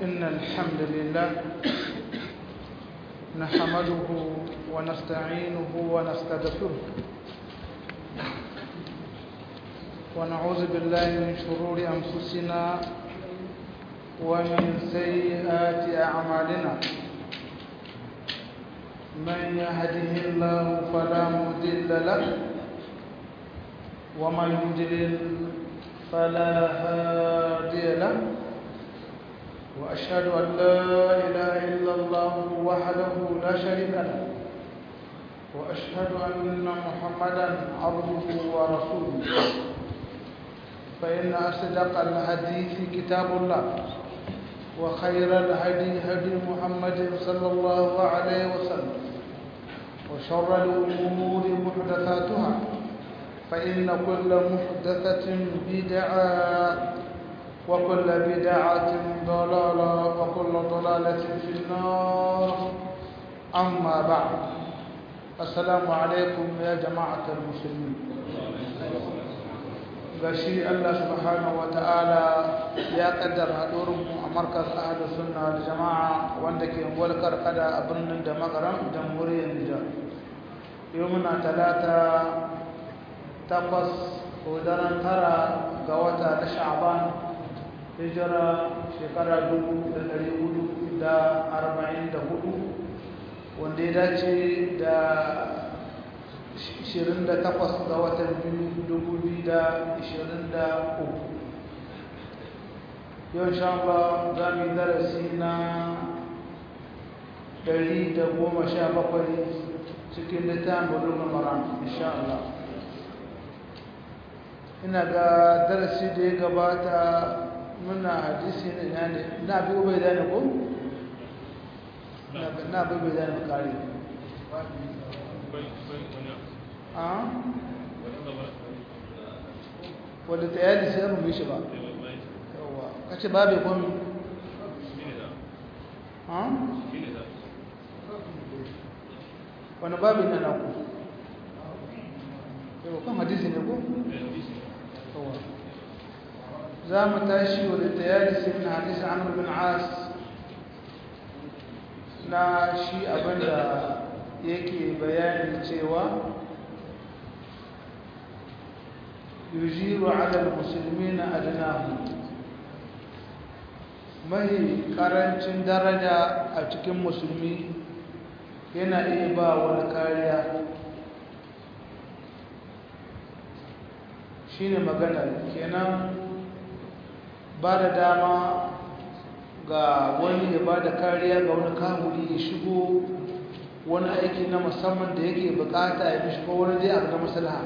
إن الحمد لله نحمده ونستعينه ونستغفره ونعوذ بالله من شرور أنفسنا ومن سيئات أعمالنا من يهده الله فلا مضل له ومن يضلل فلا هادي له وأشهد أن لا إله إلا الله وحده لا شريك له وأشهد أن محمدا عبده ورسوله فإن أصدق الحديث كتاب الله وخير الهدي هدي محمد صلى الله عليه وسلم وشر الأمور محدثاتها فإن كل محدثة بدعة وكل بدعة ضلالة وكل ضلالة في النار أما بعد السلام عليكم يا جماعة المسلمين gashi Allah subhanahu wa ta'ala ya kaddara haɗurinmu a markas ahadu sunna da jama'a wanda ke walkar kada a birnin da makaran jamhuriyar Nijar yau muna talata takwas ko daren tara ga wata na sha'ban hijira shekara dubu da ɗari hudu da arba'in da hudu wanda ya dace da 28 ga watan 2023 yau sha Allah za mu yi darasi na 117 cikin littafin bulugun maram insha Allah ina ga darasi da ya gabata muna hadisi na ne na bi ubai da ne ko? na bi ubai da ne kare wadda ta yadi sai rume shi ba yawa kace babu komi wani babu na naku yawa kan hadisi ne ko? yawa za mu tashi wadda ta yadi sai na hadisi amur bin as na shi abinda yake bayanin cewa yujiru ala musulmina adnahu mai karancin daraja a cikin musulmi yana iya ba wani kariya shine magana kenan ba da dama ga wani ya ba da kariya ga wani kamuri ya shigo wani aiki na musamman da yake bukata ya mishi ko wani dai abu na maslaha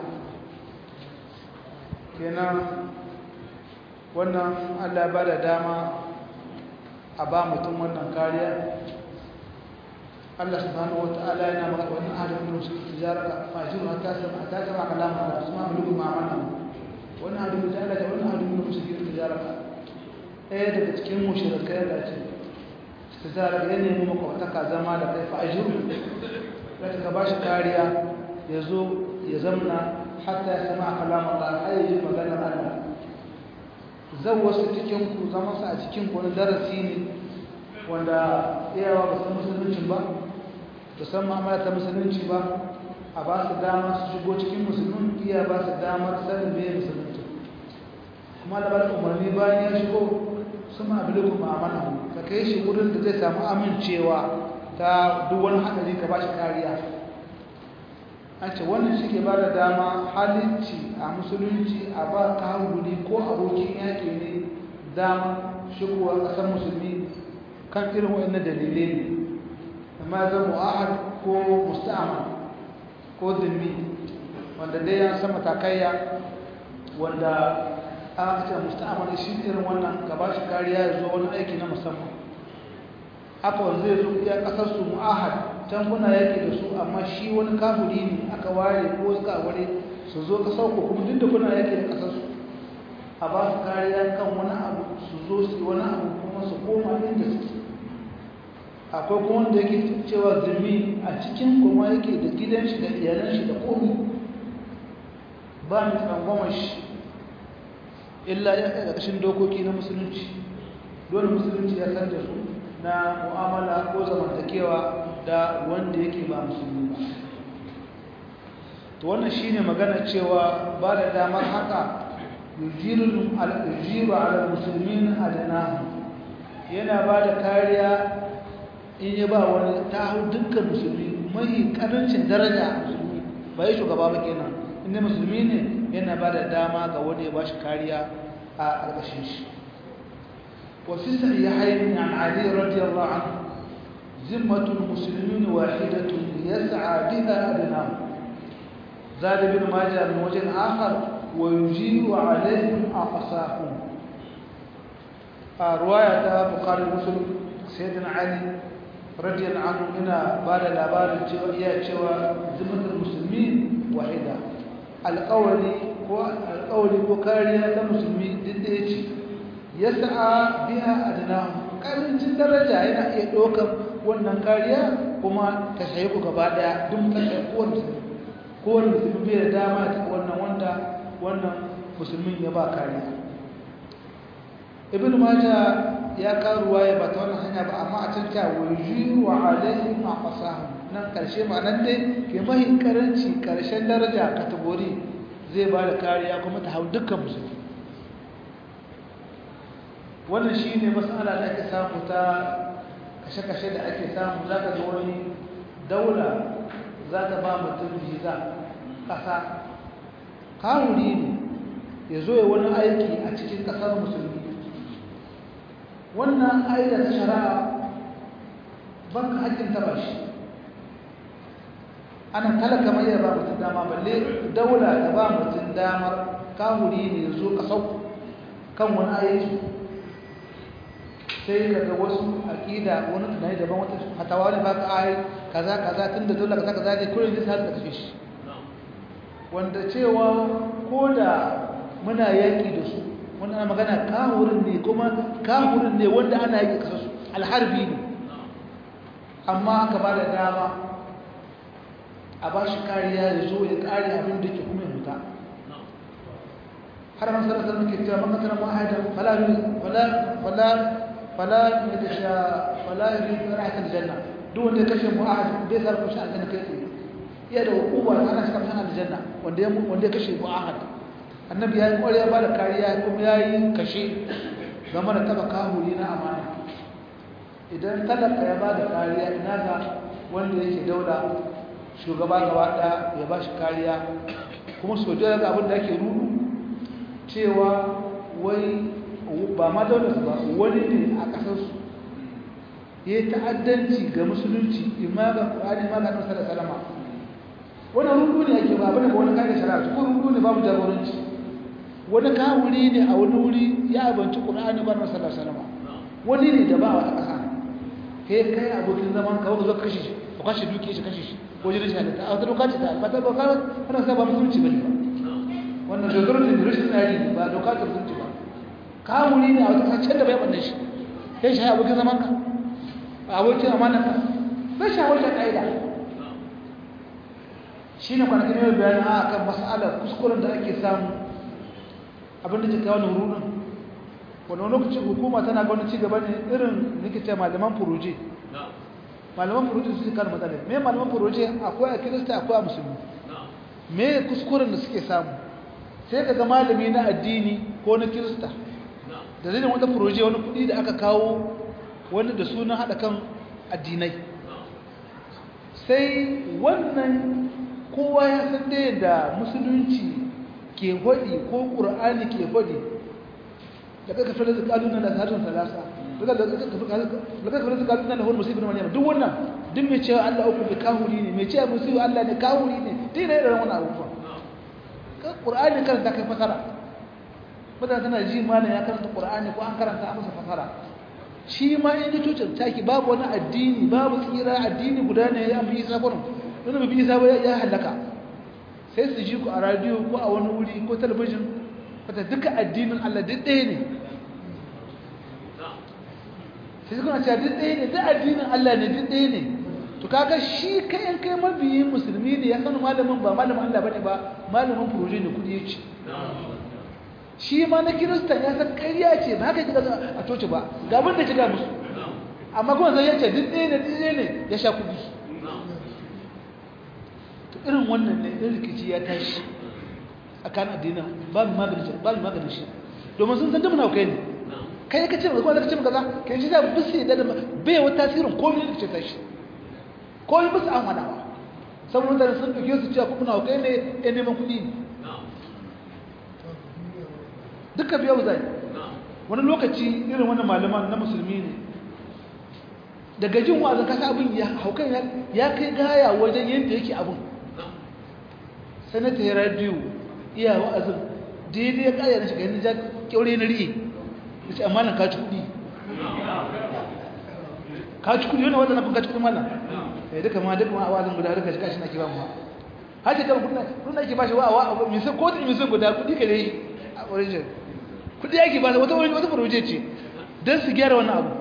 kenan wannan Allah ba da dama a ba mutum wannan kariya Allah subhanahu wata'ala yana maka wannan adam ne su tijara fajiru hatta sama hatta sama kalama da su ma bulugu ma'amana wannan adam da Allah da wannan adam ne su tijara ɗaya daga cikin mushrikai da ce tijara ya nemi makwataka zama da kai fajiru da ka ba shi kariya ya zo ya zamna hatta ya sama kalam Allah har yi maganar Allah zan wasu cikin ku zama su a cikin ku wani darasi ne wanda iyawa ba san musulunci ba ba san ma'amala ta musulunci ba a ba su dama su shigo cikin musulun iya ba su damar sanin me musulunci kuma da bada umarni bayan ya shigo su ma abu ma'amala ka kai shi wurin da zai samu amincewa ta duk wani haɗari ka ba shi kariya an ce wannan shi ke ba da dama halicci a musulunci a ba kahuri ko abokin yaƙi ne dama shigowa ƙasar musulmi kan irin waɗannan dalilai ne amma zan mu'ahad ko musta'amal ko zimmi wanda dai ya san matakaiya wanda aka ce musta'amal shi irin wannan gaba shi kariya ya zo wani aiki na musamman haka wanda zai zo iya ƙasar su mu'ahad can kuna yake da su amma shi wani kafiri ne aka ware ko suka ware su zo ka sauko kuma duk da kuna yake da kasar su a ba su kariya kan wani abu su zo su wani abu kuma su koma inda suke akwai kuma wanda yake cewa zumi a cikin kuma yake da gidan shi da iyalan shi da komi ba mai tsangwama shi illa ya kai ƙarƙashin dokoki na musulunci dole musulunci ya san da su na mu'amala ko zamantakewa da wanda yake ba musulmi ba to wannan shine magana cewa ba da damar haka yujiru ala musulmin adanahu yana ba da kariya in ya ba wani ta hau dukkan musulmi mai karancin daraja a musulmi ba yi shugaba ba kenan inda musulmi ne yana ba da dama ga wani ya ba shi kariya a ƙarƙashin shi wafi sahihain an ali radiyallahu anhu zimmatul muslimin wahidatun yas'a biha adnahu زاد بن ماجه من وجه آخر ويجير عليهم أقصاهم رواية بخاري مسلم سيدنا علي رضي الله عنه هنا بعد الأبار يا شوى ذمة المسلمين واحدة القول هو القول وكاريا المسلمين دديش يسعى بها أدناهم karancin daraja yana iya ɗaukar wannan kariya kuma ta shayi ku gaba ɗaya duk ta shayi kowane kowane musulmi bai da dama ta wannan wanda wannan musulmin ya ba kariya ibn maja ya karuwa ya ba ta wannan hanya ba amma a can ta wujuhu wa alaihim aqsahum nan karshe ma nan dai ke mahi karanci karshen daraja kategori zai ba da kariya kuma ta hau dukkan musulmi wannan shine mas'ala da ake samu ta kashe-kashe da ake samu zaka ga wani daula za ta ba mutum visa ƙasa kawuri ne ya zo ya wani aiki a cikin ƙasar musulmi wannan aida ta shari'a banka haƙƙin taba shi ana talaka mai ya ba mutum dama balle daula ta ba mutum damar kawuri ne ya zo ƙasau kan wani aiki sai daga wasu aƙida wani tunani daban wata hatawa ne ba ka ai kaza kaza tun da dole kaza kaza ne kullum zai sa da kashe shi wanda cewa ko da muna yaƙi da su wanda ana magana kahurin ne kuma kahurin ne wanda ana yaƙi kasa su alharbi ne amma aka ba da dama a ba shi kariya ya zo ya kare abin da ke kuma ya muta har man sarar sarar ke cewa makasar ma'adan fala fala yadda fala yadda rahatar janna duk wanda ya kashe mu'ahad bai sa kushe aljanna kai tsaye iya da hukuma ana shiga masana aljanna wanda ya wanda ya kashe mu'ahad annabi ya yi kware ya bada kariya kuma ya yi kashe game da taba kahuri na amana idan talaka ya bada kariya ina ga wanda yake daula shugaba gaba daya ya ba shi kariya kuma sojoji ga abin da ake rudu cewa wai ba ma daular ba wani ne a ƙasarsu ya yi ta'addanci ga musulunci imma ga ƙwari ma ga nasa da salama wani rungu ne ake ba bane ga wani kayan shari'a ko rungu ne babu jagoranci wani kawuri ne a wani wuri ya abanci ƙur'ani ba nasa da salama wani ne da ba a ƙasa kai kai abokin zaman ka zo kashe shi ka kashe duki shi kashe shi ko jirin shi halitta a wata doka ce ta alfata ba kawai ana sa ba musulunci ba ne ba wannan dogaro ne rashin tsari ne ba doka ta musulunci ba kawuri ne a wata ƙasar da bai ɓanne shi kai shi abokin zaman ka abokin amanaka bai shawarar ƙa'ida shi ne kwanakin yau bayan a kan mas'alar kuskuren da ake samu abinda ke kawo nurunan wani lokacin hukuma tana ga wani cigaba ne irin nikita malaman furoje malaman furoje su kan matsalar me malaman furoje akwai a kirista akwai a musulmi me kuskuren da suke samu sai ka ga malami na addini ko na kirista da zai wata furoje wani kudi da aka kawo wani da sunan haɗa kan addinai sai wannan kowa ya san da yadda musulunci ke hudi ko ƙur'ani ke hudi daga kafin da kaluna da harin salasa daga kafin da kaluna da wani musulmi wani duk wannan duk mai cewa Allah uku da kahuri ne mai cewa musulmi Allah ne kahuri ne duk da irin wannan abubuwa ƙur'ani karanta kai fasara mutane tana ji malam ya karanta ƙur'ani ko an karanta masa fasara shi ma in ji cutar taki babu wani addini babu tsira addini guda ne ya fi isa gurin wani mafi isa ba ya halaka sai su ji ku a radiyo ko a wani wuri ko talabijin wata duka addinin Allah duk ɗaya ne sai kuna cewa duk ɗaya ne duk addinin Allah ne duk ɗaya ne to kaga shi kayan kai mabiyin musulmi ne ya sanu malamin ba malamin Allah bane ba malamin furoje ne kudi ya ce shi ma na kiristan ya san ƙarya ce ba haka kika a coci ba ga abin da kika musu amma kuma zai yace duk ɗaya ne ɗaya ne ya sha kuɗi to irin wannan ne ɗin rikici ya tashi a kan addinin babu maganin shi babu maganin shi domin sun san duk muna kai ne kai ka ce kuma ka ce kaza kai shi da bisu da bai wata tasirin komai da ce tashi komai bisu an hada ba saboda mutane sun ɗauke su cewa kuma kai ne ya neman kuɗi duka biyau zai wani lokaci irin wani malaman na musulmi ne daga jin wa'azin kasa abin ya haukan ya kai gaya wajen yadda yake abin sanata ya radiyo iya wa'azin daidai ya kaya na shiga yadda ja kyaure na riye da ce amma nan ka ci kuɗi ka ci kuɗi wani wata na kun ka ci kuɗi mana ya duka ma duka ma a wa'azin guda duka shi kashi na ke ba mu hajji kan kudin ake ba shi wa a misan kotun misan guda kuɗi ka dai a origin kuɗi ake ba wata wani wata furoje ce don su gyara wani abu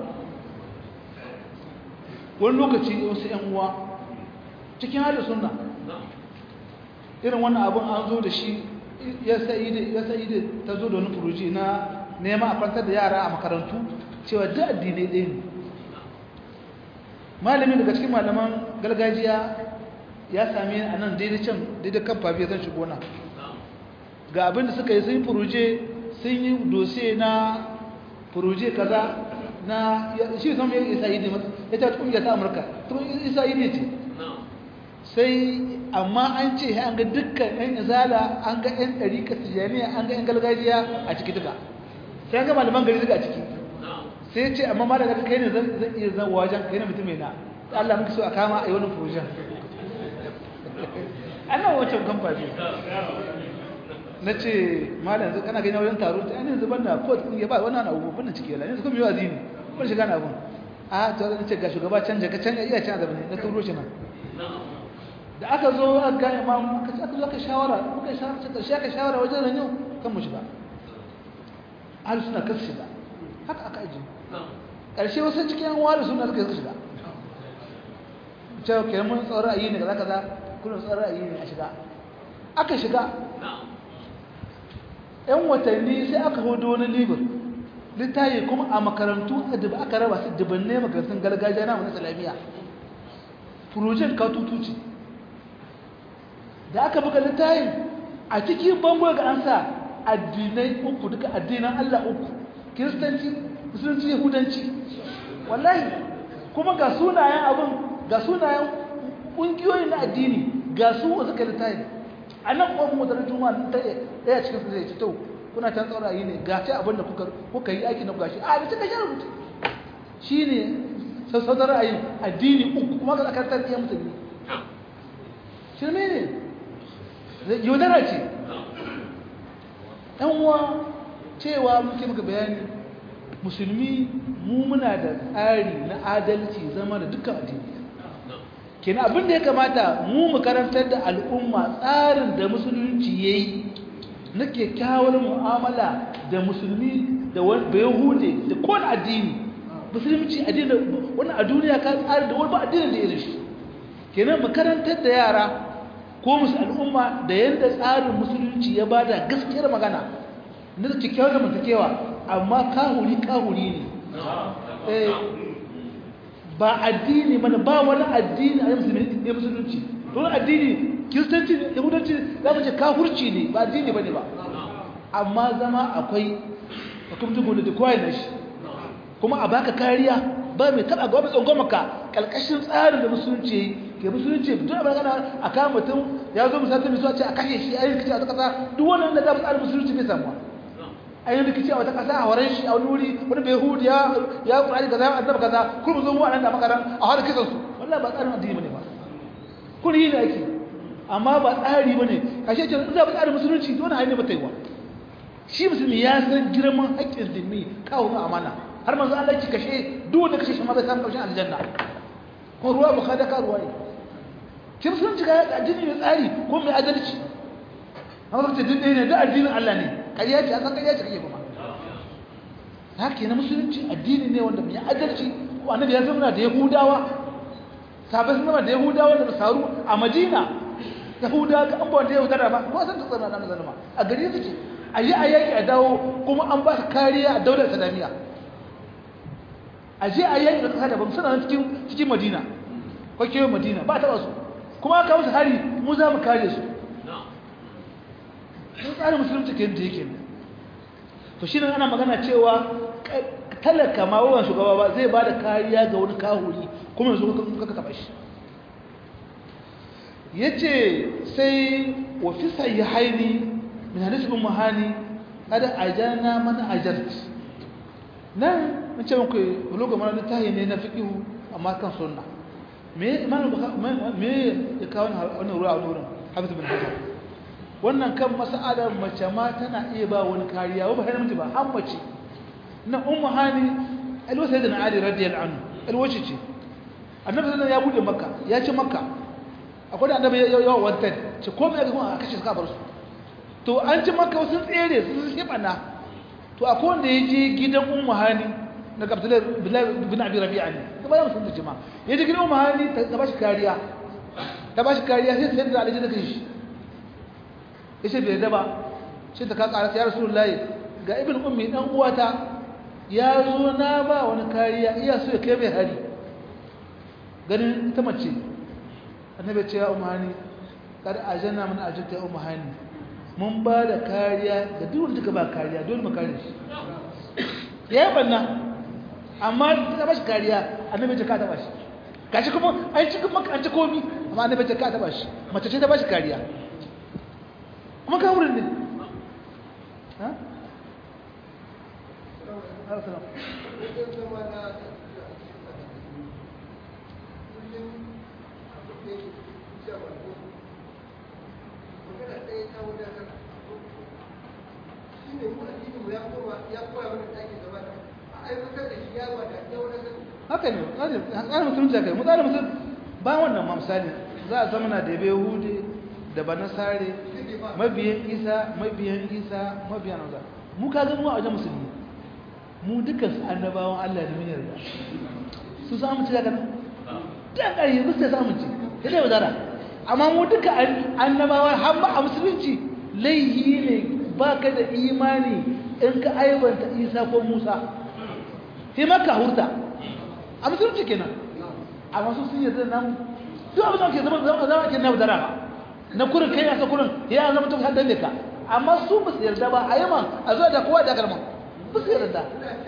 wani lokaci wasu ‘yan uwa cikin halin suna irin wannan abin an zo da shi ya sa'i da ta zo da wani furoje na nema a kwantar da yara a makarantu cewa duk addinai ɗaya ne malami daga cikin malaman gargajiya ya same a nan daidai can daidai kan fafiya zan shigo na ga abinda suka yi sun yi furuje sun yi dose na furuje kaza na shi zama ya isa yi ne ya ta kungiya ta amurka tun isa yi ne ce sai amma an ce an ga dukkan yan izala an ga yan ɗarika tijaniya an ga yan gargajiya a ciki duka sai an ga malaman gari duka a ciki sai ce amma ma daga kai ne zan iya zan wajen kai ne mutum mai na Allah muka so a kama a yi wani furujen ana wancan kamfani na ce malam yanzu kana gani wajen taro ta yanin zuban da kot kun ya ba wannan abubuwan ciki yala yanzu kuma yi wazi ne kun shiga na abun a ta zan ce ga shugaba canja ka canja iya canja ne na turo shi nan da aka zo a ga imam aka ce aka zo aka shawara muka shawara ta karshe aka shawara wajen ranyo kan mu shiga ahli suna kasu shiga haka aka ajiye karshe wasu cikin yan wari suna suka shiga cewa ke mun tsoron ayi ne kaza kaza kullum tsoron ayi ne a shiga aka shiga yan watanni sai aka hudu wani libir littayi kuma a makarantu da aka raba su dubanne makarantun gargajiya na wani salamiya furojen katutu ce da aka buga littayin a cikin bango ga an sa addinai uku duka addinan allah uku kiristanci musulunci yahudanci wallahi kuma ga sunayen abin ga sunayen ƙungiyoyi na addini ga su wasu kalitayin a nan ƙofin wata juma ta ɗaya cikin su zai ci tau kuna can tsara yi ne ga ce abin da kuka yi aiki na gashi a da cika shi rubuta shi ne sassautar ra'ayi addini uku kuma ga tsakarar iya musulmi shirme ne yaudara ce ɗan uwa cewa muke muka bayani musulmi mu muna da tsari na adalci zama da dukkan addini kenan abin da ya kamata mu mu karantar da al'umma tsarin da musulunci yayi na kyakkyawar mu'amala da musulmi da wani yahude da kowane addini musulunci addini wani a duniya ka tsari da wani ba addinin da irin shi kenan mu karantar da yara ko musu al'umma da yadda tsarin musulunci ya bada gaskiyar magana na kyakkyawar zamantakewa amma kahuri kahuri ne ba addini mana ba wani addini a ne musulunci wani addini kiristanci yahudanci za mu ce kafurci ne ba addini ba ne ba amma zama akwai hukumtu gudu da kawai na shi kuma a baka kariya ba mai taba gaba tsangon maka kalkashin tsarin da musulunci ke musulunci duk abin gana a kan mutum ya zo musamman mai ce a kashe shi a yi rikici a wata kasa duk wannan da za mu tsarin musulunci bai samuwa a yi rikici a wata kasa a waren shi a wani wuri wani bai hudu ya ya kurani kaza annaba kaza kuma zo mu a nan da makaran a har kisan su wallahi ba tsarin addini bane ba kun yi ne ake amma ba tsari bane kashe ce za ba tsarin musulunci dole a yi ne ba taiwa shi musulmi ya san girman haƙƙin zimmi kawo mu amana har manzo Allah ya kashe duk wanda kashe shi ma zai samu karshen aljanna ko ruwa bukhari ka ruwa ne shi musulunci ga addini mai tsari ko mai adalci amma kace din ne da addinin Allah ne ƙarya ce akan ƙarya ce kake kuma haka na musulunci addini ne wanda mai adalci ko annabi ya zama da yahudawa sabai sun zama da yahudawa da nasaru a madina yahudawa ga an ba wanda yahudawa ba ko san tsana da zalama a gari suke a yi a yaki a dawo kuma an ba su kariya a daular islamiyya a je a yaki da kasa daban suna cikin cikin madina kwakewa madina ba taɓa su kuma aka musu hari mu za mu kare su sun tsarin musulunci ke yadda yake to shi ana magana cewa talaka ma wawan shugaba ba zai ba da kariya ga wani kahuri kuma yanzu kaka taɓa shi ya ce sai wafi sayi haini min hadisi bin mahani kada ajana mana ajarti nan in ce muku buloga mana littahi ne na fiƙihu amma kan sunna me ya kawo wannan ruwa a wurin hafiz bin hajar wannan kan mas'alar mace ma tana iya ba wani kariya ba har ba har mace na ummu hani alwa sayyidina ali radiyallahu anhu alwace ce annabi sallallahu ya bude makka ya ci makka akwai da annabi ya yawa wanted ce ko me ga a kashe suka bar su to an ci makka sun tsere sun shebana to akwai wanda ya je gidan ummu hani na abdullahi bin abi rabi'a ne ta bayan sun jima ya je gidan ummu hani ta bashi kariya ta bashi kariya sai sayyidina ali da kai yace bai da ba shi ta ka karasa ya rasulullahi ga ibn ummi dan uwata ya zo na ba wani kariya iya so ya kai mai hari ganin ita mace annabi ce ya umani kada ajanna mun ajinta ya umani mun ba da kariya ga duk wanda ba kariya dole mu kare shi ya yi banna amma ta ba shi kariya annabi ce ka taba shi gashi kuma an ci kuma an ci komi amma annabi ce ka taba shi mace ce ta ba shi kariya kuma ka wurin ne ha haka ne tsarin musulunci haka yi tsarin musulunci ba wannan ma misali za a zama na da bai hude da ba nasare mabiyan isa mabiyan isa mabiyan nauza mu ka zama a wajen musulmi mu dukkan su annabawan allah da mun yarda su samu ci daga nan dan ƙarfi ba sai samu ci sai dai wadara amma mu duka annabawa har ba a musulunci laihi ne ba ka da imani in ka aibanta isa ko musa sai maka hurta a musulunci kenan amma su sun yarda nan duk abin da ke zama zama zama ke na wadara ba na kurin kai asa kurin ya zama tun haddan ka amma su ba su yarda ba a yaman a zuwa da kowa da garman ba su yarda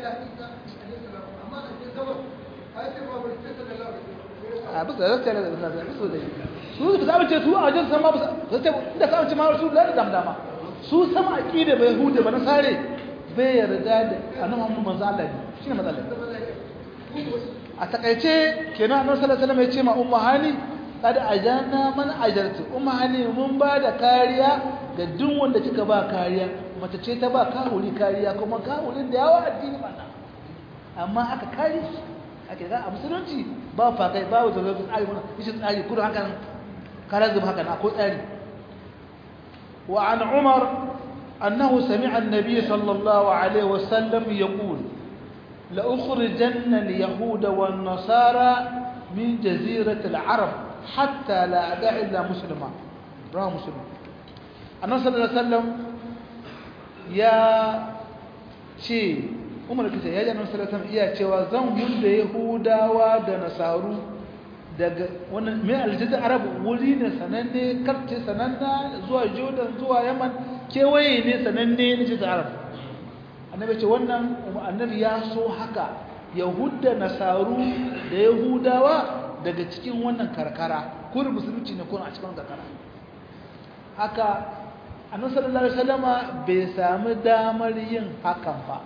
a bisa da zai da zai su da su ba za ce su a wajen san ba su ce inda sa ce ma su da dam dama su sama aqida bai hude ba na sare bai yarda da annabi Muhammad manzo Allah ne shine matsalar a takaice kenan annabi sallallahu alaihi wasallam ya ce ma ummu hani kad ajana man ajarti ummu hani mun ba da kariya ga duk wanda kika ba kariya mace ce ta ba kahuri kariya kuma kahurin da yawa addini ba amma aka kare shi ake ga a musulunci ba fakai ba wa zazzabin tsari wani ishin tsari kudu hakan karar zuba hakan akwai tsari wa an umar annahu sami'a annabi sallallahu alaihi wasallam yaqul la ukhrijanna al-yahuda wan nasara min jazirati al-arab hatta la ada'a illa muslima rawa muslim annabi sallallahu alaihi wasallam ya ce umar kace ya ji annabi sallallahu alaihi iya cewa zan hudda yahudawa da nasaru daga wannan mai aljazir arab wuri ne sananne karce sananna zuwa jordan zuwa yaman kewaye ne sananne na jazir arab annabi ce wannan annabi ya so haka yahudda nasaru da yahudawa daga cikin wannan karkara kurin musulunci ne kurin a cikin karkara haka annabi sallallahu alaihi wasallama bai sami damar yin hakan ba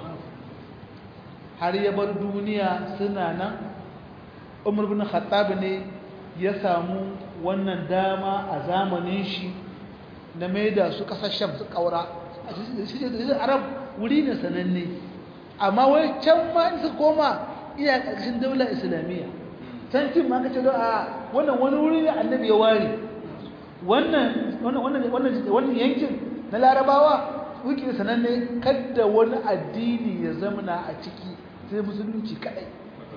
har ya bar duniya suna nan umar bin khattab ne ya samu wannan dama a zamanin shi na maida su kasashen su kaura a cikin arab wuri ne sananne amma wai can ma in su koma iya ƙarƙashin daular islamiyya can kin ma kace a wannan wani wuri ne annabi ya ware wannan wannan wannan wannan yankin na larabawa wiki sananne kadda wani addini ya zamana a ciki sai musulunci kadai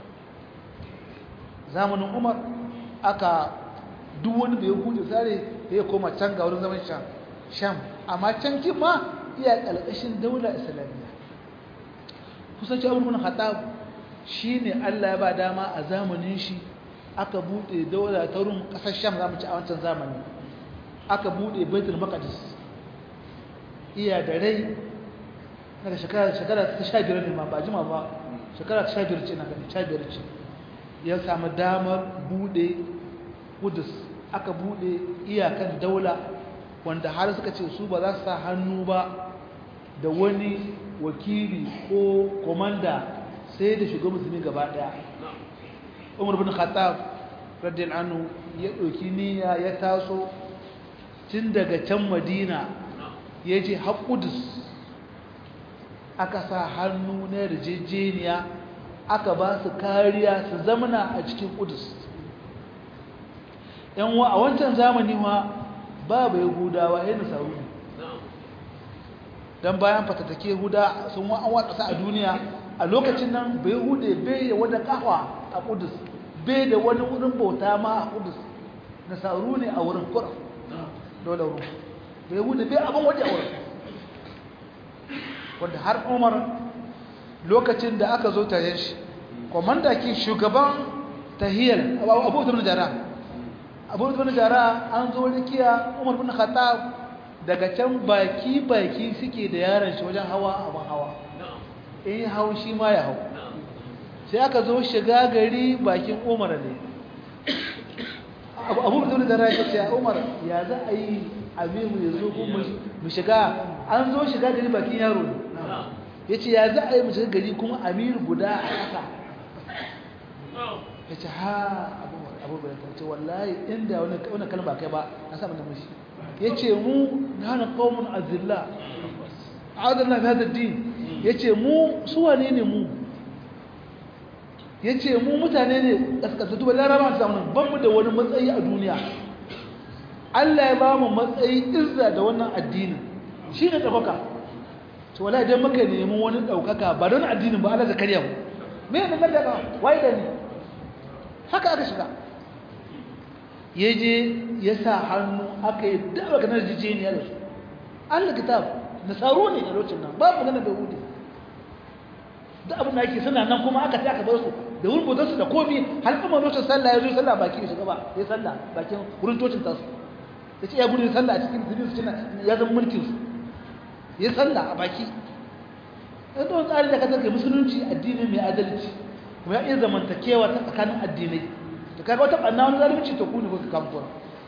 zamanin umar aka duk wani da ya hude sare ya koma can ga wurin zaman sham sham amma can kin ma iya ƙalƙashin daula islamiyya kusan ci abubuwan haɗa shi ne allah ya ba dama a zamanin shi aka buɗe daula ta rum ƙasar sham za mu ci a wancan zamani aka buɗe baitul maqdis iya da rai daga shekara ta sha biyar ne ma ba jima ba shekara ta sha biyar ce na gani sha biyar ce ya samu damar buɗe kudus aka buɗe iyakan daula wanda har suka ce su ba za su sa hannu ba da wani wakili ko komanda sai da shiga musulmi gaba daya umar bin khattab radiyallahu anhu ya ɗauki niyya ya taso tun daga can madina ya je haƙudus aka sa hannu na yarjejeniya aka ba su kariya su zamana a cikin kudus yan wa a wancan zamani ma babu yahudawa yana sauri don bayan fatattake huda sun an watsa a duniya a lokacin nan bai hude bai da wani kawa a kudus bai da wani wurin bauta ma a kudus na sauru ne a wurin kura dole ruwa bai hude bai abin waje a wurin wanda har umar lokacin da aka zo tare shi komanda ke shugaban tahiyar abu da jara abu da jara an zo rikiya umar bin khattab daga can baki baki suke da yaron shi wajen hawa abin hawa in hau shi ma ya hau sai aka zo shiga gari bakin umar ne abu da jara ya ce umar ya za a yi amiru ya zo mu shiga an zo shiga gari bakin yaro ne ya ce ya za a yi mu shiga gari kuma amiru guda a ƙasa ya ce ha abubuwan ta ce wallahi inda wani kalma kai ba na samun namashi ya ce mu na hana ƙaunin azilla adalla fi hadar din ya ce mu suwane ne mu ya ce mu mutane ne ƙasƙasattu ba laraba ta samun ban mu da wani matsayi a duniya Allah ya ba mu matsayi izza da wannan addinin shi ne ɗaukaka to wala idan muka nemi wani ɗaukaka ba don addinin ba Allah da karya mu me ne da daga wai da ni haka aka shiga ya je ya sa hannu aka yi dawa ganar jijiyar da su Allah kitab nasaru ne a lokacin nan babu ganin da hudu da abin da ake suna nan kuma aka taka bar su da wurin bautarsu da komi har kuma lokacin sallah ya zo sallah baki da shiga ba ya sallah bakin wurin tocin tasu ya ce ya gudu sallah a cikin zirin su ya zama mulkin su ya sallah a baki yadda wani tsari da kasar ke musulunci addini mai adalci kuma ya iya zamantakewa ta tsakanin addinai da kaga wata ɓanna wani zalunci ta kuni ko ka kamfura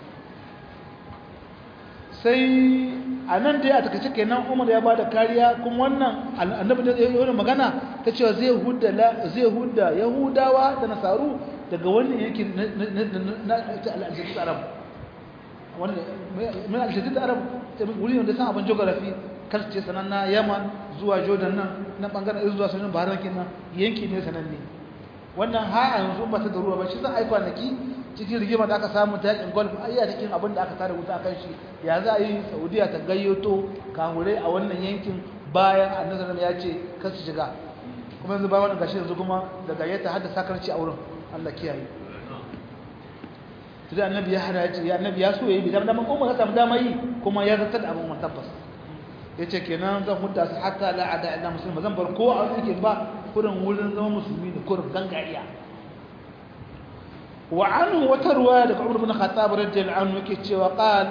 sai a nan dai a takaice kenan umar ya ba da kariya kuma wannan annabi da ya yi magana ta cewa zai hudda zai hudda yahudawa da nasaru daga wannan yake na al'ajadid arab wannan mai al'ajadid arab wuri ne da san abin geography kar ce sananna yaman zuwa jordan nan na bangaren zuwa sunan bahrain kenan yanki ne sananne wannan ha yanzu ba ta da ruwa ba shi zan aika naki cikin rigima da aka samu ta yakin golf ai ya cikin abin da aka tare wuta kan shi ya za a yi saudiya ta gayyato kahure a wannan yankin bayan annabi ya ce kar su shiga kuma yanzu bayan wannan gashi yanzu kuma da gayyata har da sakarci a wurin Allah kiyaye tunda annabi ya hada ya annabi ya so yayi bi dan umma ka samu dama yi kuma ya zartar da abin tabbas yace kenan zan hudda su hatta la ada illa muslim zan bar ko a cikin ba kurin wurin zama musulmi da kurin gangariya wa anhu wata ruwaya daga Umar bin Khattab radiyallahu anhu yake cewa qal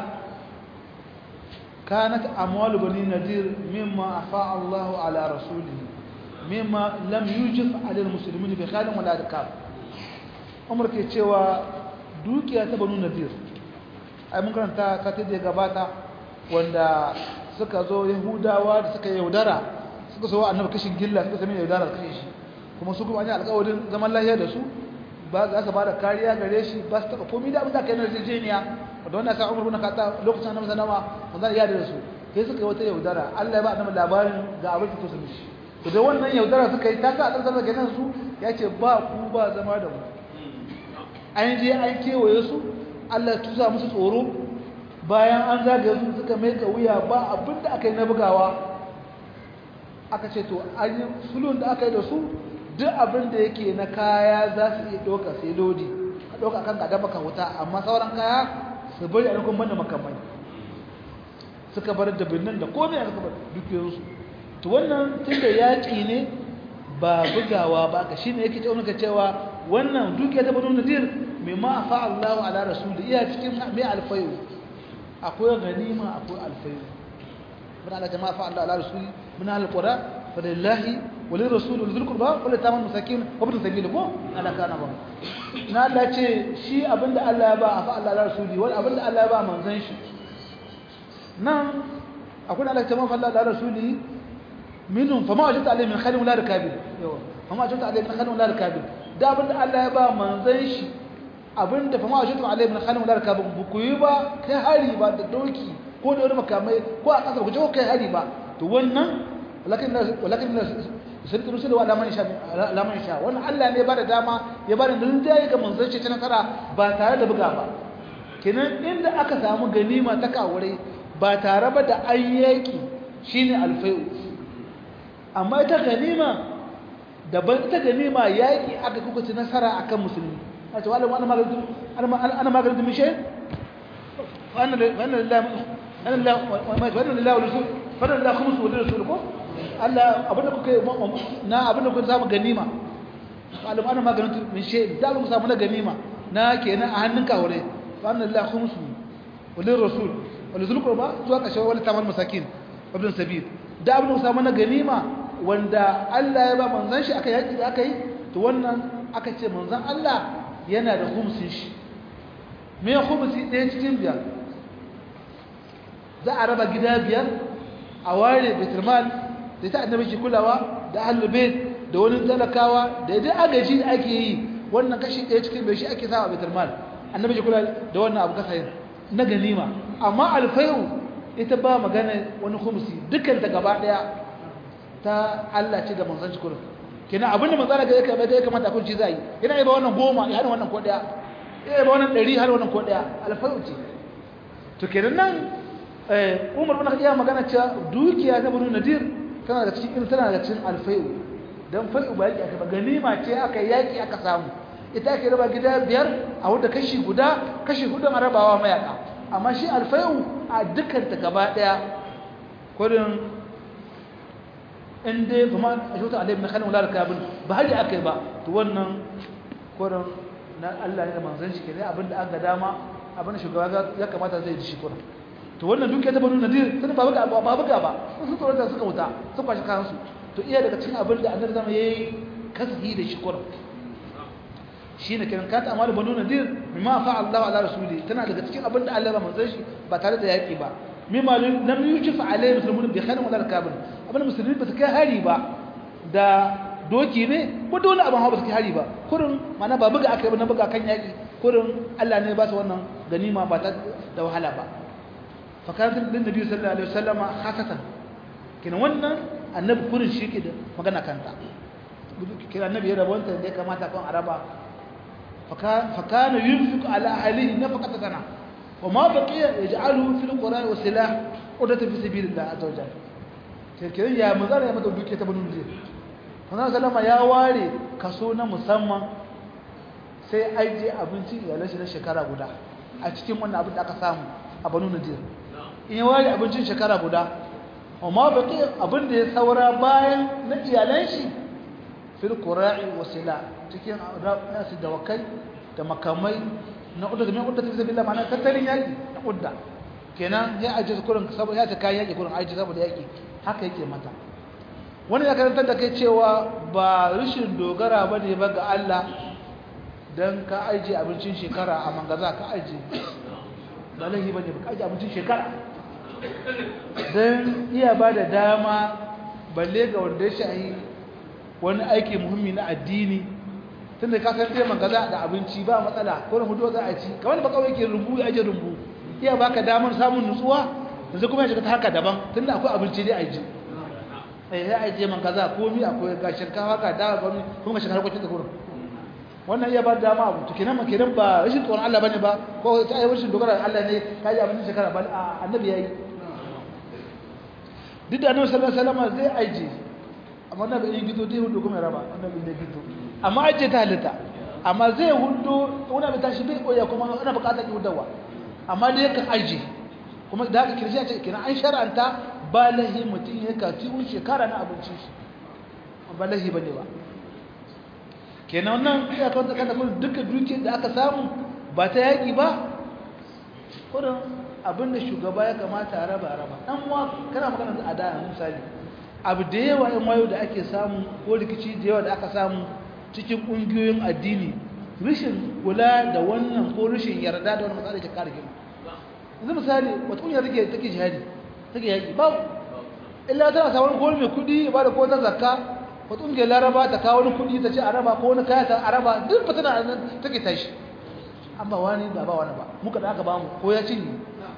kanat amwal bani nadir mimma afa Allah ala rasulihi mimma lam yujif ala almuslimin bi khalin wala rikab Umar ke cewa dukiya ta banu nadir ai mun karanta ka ta da gabata wanda suka zo yahudawa da suka yaudara suka so annabi kashin gilla suka sami yaudara kashe shi kuma su kuma an yi alƙawarin zaman lafiya da su ba za su ba da kariya gare shi ba su taɓa komi da abin da aka yi na yarjejeniya da wannan sa umar bin khattab lokacin annabi sallama mun zan yada da su sai suka yi wata yaudara Allah ya ba annabi labarin ga abin da su mishi to da wannan yaudara suka yi ta sa annabi sallama kenan su ya ce ba ku ba zama da mu an je an kewaye su Allah ya tusa musu tsoro bayan an zagaye su suka mai wuya ba abin da aka yi na bugawa aka ce to an yi sulun da aka yi da su duk abin da yake na kaya za su iya ɗauka sai lodi ka ɗauka kan gada baka wuta amma sauran kaya su bari a nukun banda makamai suka bar da binnan da komai suka bar dukiyoyinsu to wannan tunda yaƙi ne ba bugawa ba ka shine yake cewa ka cewa wannan dukiya ta banu nadir mimma afa Allahu ala rasuli iya cikin mai alfayu akwai ganima akwai alfayu من على جماعة فعل الله على رسول من أهل القرى فلله وللرسول ولذي القربى ولليتامى المساكين وابن السبيل ko ana kana ba na Allah ce shi abinda Allah ya ba a fa Allah ala rasuli wal abinda Allah ya ba manzon shi nan akwai Allah ta mafa Allah ala rasuli minhum fama wajata alayhi min khalin wala rikabin yawa fama wajata alayhi min khalin wala rikabin da abinda Allah ya ba manzon shi abinda fama wajata alayhi min khalin wala rikabin buku yi ba kai hari ba da doki ko da wani makamai ko a kasar kuce ko kai hari ba to wannan walakin walakin sun rusul wa laman sha laman sha wannan Allah ne ba da dama ya ba da rinjaye ga manzon shi ta nasara ba tare da buga ba kenan inda aka samu ganima ta kawure ba tare ba da ayyaki shine alfai'u amma ita ganima daban ita ganima yaki aka kuka ci nasara akan musulmi a ce wala ana magana ana magana da mishe fa anna lillahi wannan lillahi wa rasul wannan lillahi khumsu wa rasul ko Allah abinda kuka na abinda kuka samu ganima alim ana maganin min shay da ku samu na ganima na kenan a hannun kawure wannan lillahi khumsu wa rasul wa zul qurba zuwa kashe wani tamal masakin ibn sabil da abinda ku samu na ganima wanda Allah ya ba manzon shi aka yaki da aka yi to wannan aka ce manzon Allah yana da khumsin shi me khumsi ɗaya cikin biyar za a raba gida biyar a ware bitirmal da ta annabi ke kulawa da ahlubait da wani talakawa da yadda agaji da ake yi wannan kashi ɗaya cikin bai shi ake sawa bitirmal annabi ke kula da wannan abu kasa na ganima amma alfayu ita ba magana wani khumsi dukkan ta gaba ɗaya ta Allah ce da manzon shi kullum kenan abinda manzon ga yake bai ya kamata kun ci zai yana yi ba wannan goma ya hada wannan ko ɗaya ya ba wannan ɗari har wannan ko ɗaya alfayu ce to kenan nan umar bin iya magana cewa dukiya ta banu nadir tana da cikin tana da cikin alfai'u dan fai'u ba yaki aka ba ganima ce aka yaki aka samu ita ake raba gida biyar a wanda kashi guda kashi hudu a rabawa mayaka amma shi alfai'u a dukkan ta gaba daya kurin in dai kuma a shota alayhi na kanin wala kabin ba haji aka yi ba to wannan kurin na Allah ne da manzon shi kenan abinda an ga dama abinda shugaba ya kamata zai ji shi kurin to wannan dukiya ta banu nadir sun ba buga ba buga ba sun tsoro da suka wuta sun kwashi kayan su to iya daga cikin abin da annabi zama yayi kasbi da shukur shine kiran ka ta amalu banu nadir mimma fa Allah ala rasuli tana daga cikin abin da Allah ya manzo shi ba tare da yaki ba mimma lam yujif alayhi muslimun bi khairin wala kabin abin musulmi ba su kai hari ba da doki ne ko dole abin hawa ba su kai hari ba kurin mana ba buga aka yi na buga kan yaki kurin Allah ne ba su wannan ganima ba ta da wahala ba فكانت للنبي صلى الله عليه وسلم خاصة كنا wannan annabi kurin shi ke da magana kanta kira annabi ya rabonta da ya kamata kan araba fakana yunfiq ala ahlihi nafaqata sana wa ma baqiya yaj'aluhu fil qur'an wa silah udata fi sabilillah azza wajalla kiran ya manzara ya mata duke ta banu ne manzara sallama ya ware kaso na musamman sai aije abinci iyalan shi na shekara guda a cikin wannan abin da aka samu a banu nadir in ya ware abincin shekara guda amma baki abin da ya saura bayan na iyalan shi fil qura'i wasila cikin nasu dawakai da makamai na udda da mai udda ta bisabilillah ma'ana tattalin yaki na udda kenan ya aje kurin saboda ya ta kayan yaki kurin aje saboda yaki haka yake mata wani ya karantar da kai cewa ba rashin dogara bane ba ga Allah dan ka aje abincin shekara a mangaza ka aje ba laifi bane ba ka aje abincin shekara don iya ba da dama balle ga wanda ya shahi wani aiki muhimmi na addini tun da kasar taiman gaza da abinci ba matsala ko hudu za a ci kamar ba kawai ke rumbu ya aje rumbu iya baka damar samun nutsuwa yanzu kuma ya shiga ta haka daban tun da akwai abinci dai a ji eh ya aje man kaza komi akwai ga shinkafa ga dawa ba kuma shiga harkokin da gurin wannan iya ba da dama abu to kenan ma kenan ba rashin tsoron Allah bane ba ko ta yi rashin dogara Allah ne ka yi abincin shekara ba annabi yayi duk da annabi sallallahu alaihi wasallam zai aje amma annabi yin gido dai hudu kuma raba annabi ne gido amma aje ta halitta amma zai hudu wani abin tashi bai koya kuma ana bukatar ki hudawa amma dai yakan aje kuma da haka kirshi ce kenan an shar'anta ba lahi mutum ya kaci un shekara na abincin shi ba lahi bane ba kenan wannan ya kawo kada kun duka dukiyar da aka samu ba ta yaki ba kudin abinda shugaba ya kamata a raba raba dan wa kana magana da ada misali abu da yawa in wayo da ake samu ko rikici da yawa da aka samu cikin kungiyoyin addini rishin kula da wannan ko rishin yarda da wannan matsala ke kare gima yanzu misali wata kungiyar take take jihadi take yaki babu illa tana sa wani gol mai kudi ya bada ko ta zakka wata kungiyar laraba ta kawo wani kudi ta ce a raba ko wani kaya ta a raba duk fa tana nan take tashi an ba wani ba ba wani ba muka da aka ba mu ko ya cinye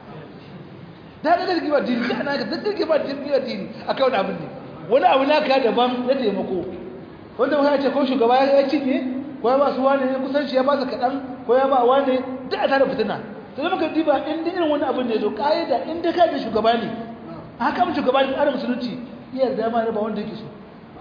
da ga girgiwa dini da na ga da girgiwa dini dini akai wani abin ne wani abu na ka daban na taimako wanda muka ce ko shugaba ya cinye ko ya ba su wani ne kusanci ya ba su kaɗan ko ya ba wani da a tare fitina to zama ka diba in da irin wani abin ne to ƙa'ida in da ka da shugaba ne haka mun shugaba ne tsarin musulunci iya da dama raba wanda yake so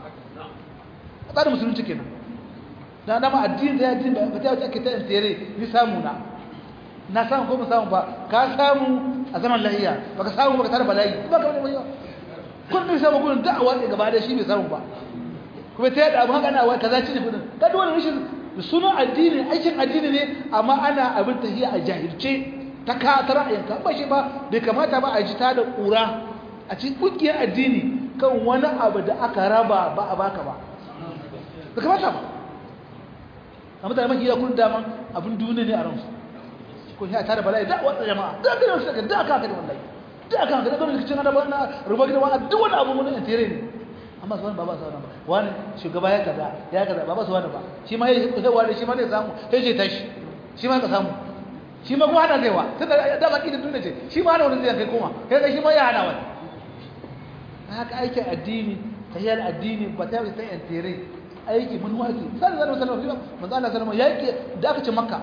tsarin musulunci kenan da dama addini da ya addini ba ta ake ta intere ni samu na na samu ko ba samu ba ka samu a zaman lahiya ba ka samu ba ka tare bala'i ba ka wani wani kun bai samu gudun da'awa ne gaba da shi bai samu ba kuma ta yadda abu haka na wai kaza ci ne kudin ka duwani rashin da sunan addini aikin addini ne amma ana abin tahiya a jahilce ta ka ta ra'ayinka ba shi ba bai kamata ba a ji ta da ƙura a cikin ƙungiyar addini kan wani abu da aka raba ba a baka ba bai kamata ba a mutane mafi iya kun daman abin duniya ne a ransu ko ya tare bala'i da wata jama'a da ga yau suka da aka haka da wallahi da aka haka da don rikicin da na ruba gida wani duk wani abu mun intere ne amma su wani ba ba su wani ba wani shugaba ya kaza ya kaza ba ba su wani ba shi ma ya yi wani shi ma zai samu sai ce tashi shi ma ka samu shi ma kuma hana zai wa tunda da ba ki da duniya ce shi ma hana wani zai kai koma kai shi ma ya hana wani haka aikin addini tayyar addini ba ta yi ta intere aiki mun waki sai da sallallahu alaihi wasallam manzo Allah sallallahu alaihi wasallam yake da aka ce makka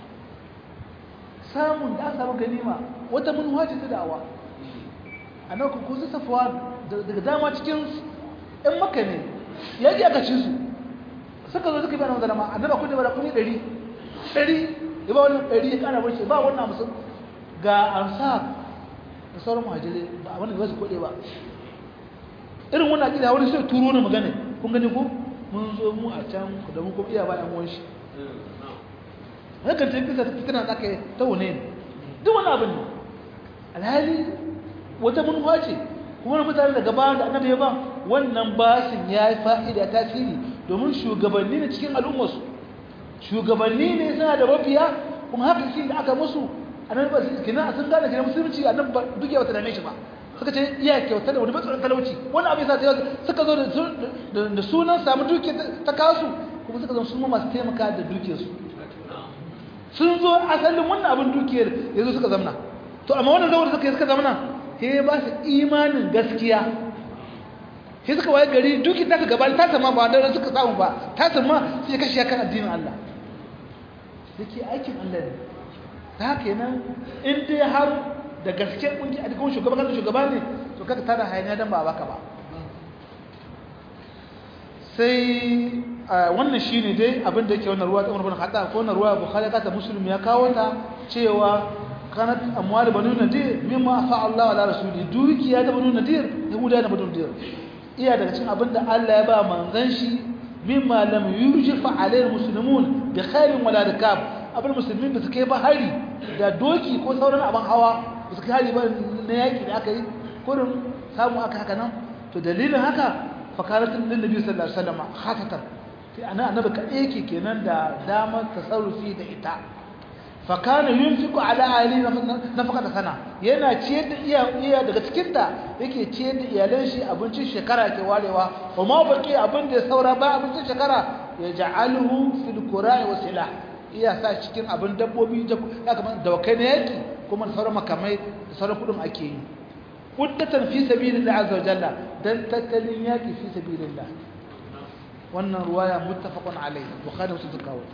samun da aka samu ganima wata mun wace ta da'awa annabi ku kusa safwa daga dama cikin ɗan makka ne yaki aka ci su suka zo suka bi annabi sallama annabi kun da bara kuni 100 100 ya ba wannan 100 ya kana barci ba wannan musul ga ansar da sauran muhajirai ba wannan ba su kode ba irin wannan akida wani sai turo ne magana kun gani ko mun zo mu a can da mun kuma iya ba ɗan uwan shi hakan ta kisa fitina da aka yi ta wane ne duk wani abin ne alhali wata manuwa ce kuma mutane daga bayan da annabi ya ba wannan basin ya yi fa'ida tasiri domin shugabanni ne cikin al'ummarsu shugabanni ne suna da mafiya kuma haka shi da aka musu annabi ba su kina sun gane kina musulunci annabi ba duk ya wata dame shi ba suka ce iya kyauta da wani matsalar talauci wani abin sa ta suka zo da sunan samu duke ta kasu kuma suka zo sun masu taimaka da dukiyarsu sun zo asalin wannan abin dukiyar ya zo suka zamna to amma wannan zawar suka yi suka zamna sai ba su imanin gaskiya sai suka waye gari duki ta su gaba ta sama ba da suka samu ba ta sama sai kashi kan addinin Allah yake aikin Allah ne ta haka nan in dai har da gaske kungi a cikin shugaban kan shugaba ne to kaga tada hayaniya dan ba baka ba sai wannan shine dai abin da yake wannan ruwa ta Umar bin Khattab ko wannan ruwa Bukhari ka ta Muslim ya kawo ta cewa kanat amwal banu nadir mimma afa Allah ala rasuli dukiya da banu nadir yahuda da banu nadir iya daga cikin abin da Allah ya ba manzon shi mimma lam yurjifa alayhi muslimun bi khairin wala rikab abin musulmin da suke ba hari da doki ko sauran abin hawa ba su kai hari ba na yaki da aka yi kurin samu aka haka nan to dalilin haka fakaratun lillabi sallallahu alaihi wasallam khatatan sai ana annabi kadai yake kenan da damar tasarrufi da ita fakana yunfiqu ala ali nafaqata sana yana ciyar da iya iya daga cikin ta yake ciyar da iyalan shi abincin shekara ke warewa wa ma baki abin da saura ba abincin shekara ya ja'aluhu fil qura'i wa silah iya sa cikin abin dabbobi da kamar dawakai na yaki kuma sauran makamai da sauran kudin ake yi kuddatan fi sabilillah azza wa jalla dan tattalin yaki fi sabilillah wannan ruwaya muttafaqun alayhi bukhari wa muslim kawo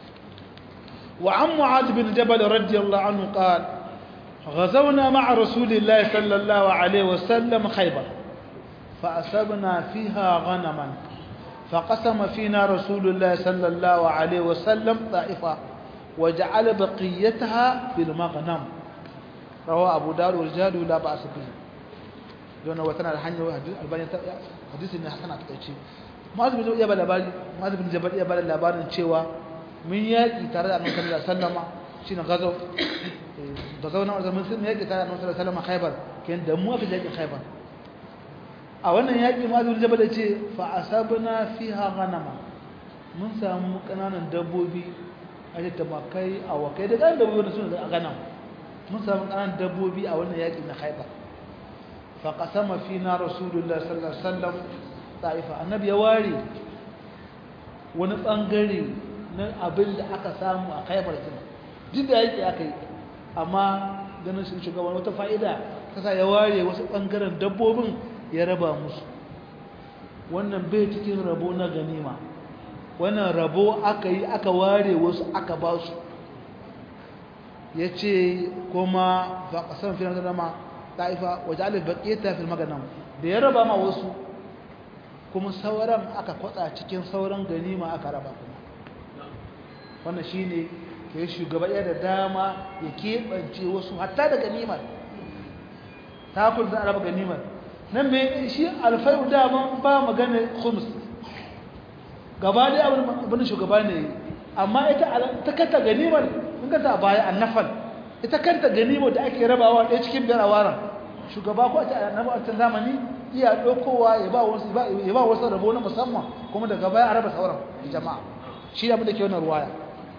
وعن معاذ بن جبل رضي الله عنه قال غزونا مع رسول الله صلى الله عليه وسلم خيبر فأصبنا فيها غنما فقسم فينا رسول الله صلى الله عليه وسلم طائفة وجعل بقيتها في المغنم rawa abu dawud wal jadu la ba'as bihi don wata na da hanyar albani hadisi ne hasana ta ce Mu'adh bin Jabal labari Mu'adh bin Jabal ya bada labarin cewa mun yaki tare da Annabi sallallahu alaihi wasallam shine gazo da zauna da mun sun yaki tare da Annabi sallallahu alaihi wasallam Khaybar ken da mu aka yaki Khaybar a wannan yaki Mu'adh bin Jabal ya ce fa asabna fiha ghanama mun samu kananan dabbobi a da tamakai awakai da kan dabbobi da suna da ganam mun samu kananan dabbobi a wannan yaki na Khaybar fa qasama fina rasulullahi sallallahu alaihi wasallam ta'ifa annabi ya ware wani bangare na abin da aka samu a khaybar din duk da yake aka yi amma ganin shi shugaban wata fa'ida ta sa ya ware wasu bangaren dabbobin ya raba musu wannan bai cikin rabo na ganima wannan rabo aka yi aka ware wasu aka ba su ya ce kuma ba ƙasar fiye da dama ta'ifa waje alif baƙeta fil maganan da ya raba ma wasu kuma sauran aka kwatsa cikin sauran ganima aka raba kuma wannan shine ke shugaba ya da dama ya keɓance wasu hatta da ganimar ta kun za a raba ganimar nan mai shi alfayu daman ba magana khums gaba dai abin shugaba ne amma ita ta kanta ganimar in kanta a baya annafal ita kanta ganimar da ake rabawa ɗaya cikin biyar a waran shugaba ko a ta zamani iya ɗaukowa ya ba wasu rabo na musamman kuma daga baya a raba sauran jama'a shi abin da ke wannan ruwaya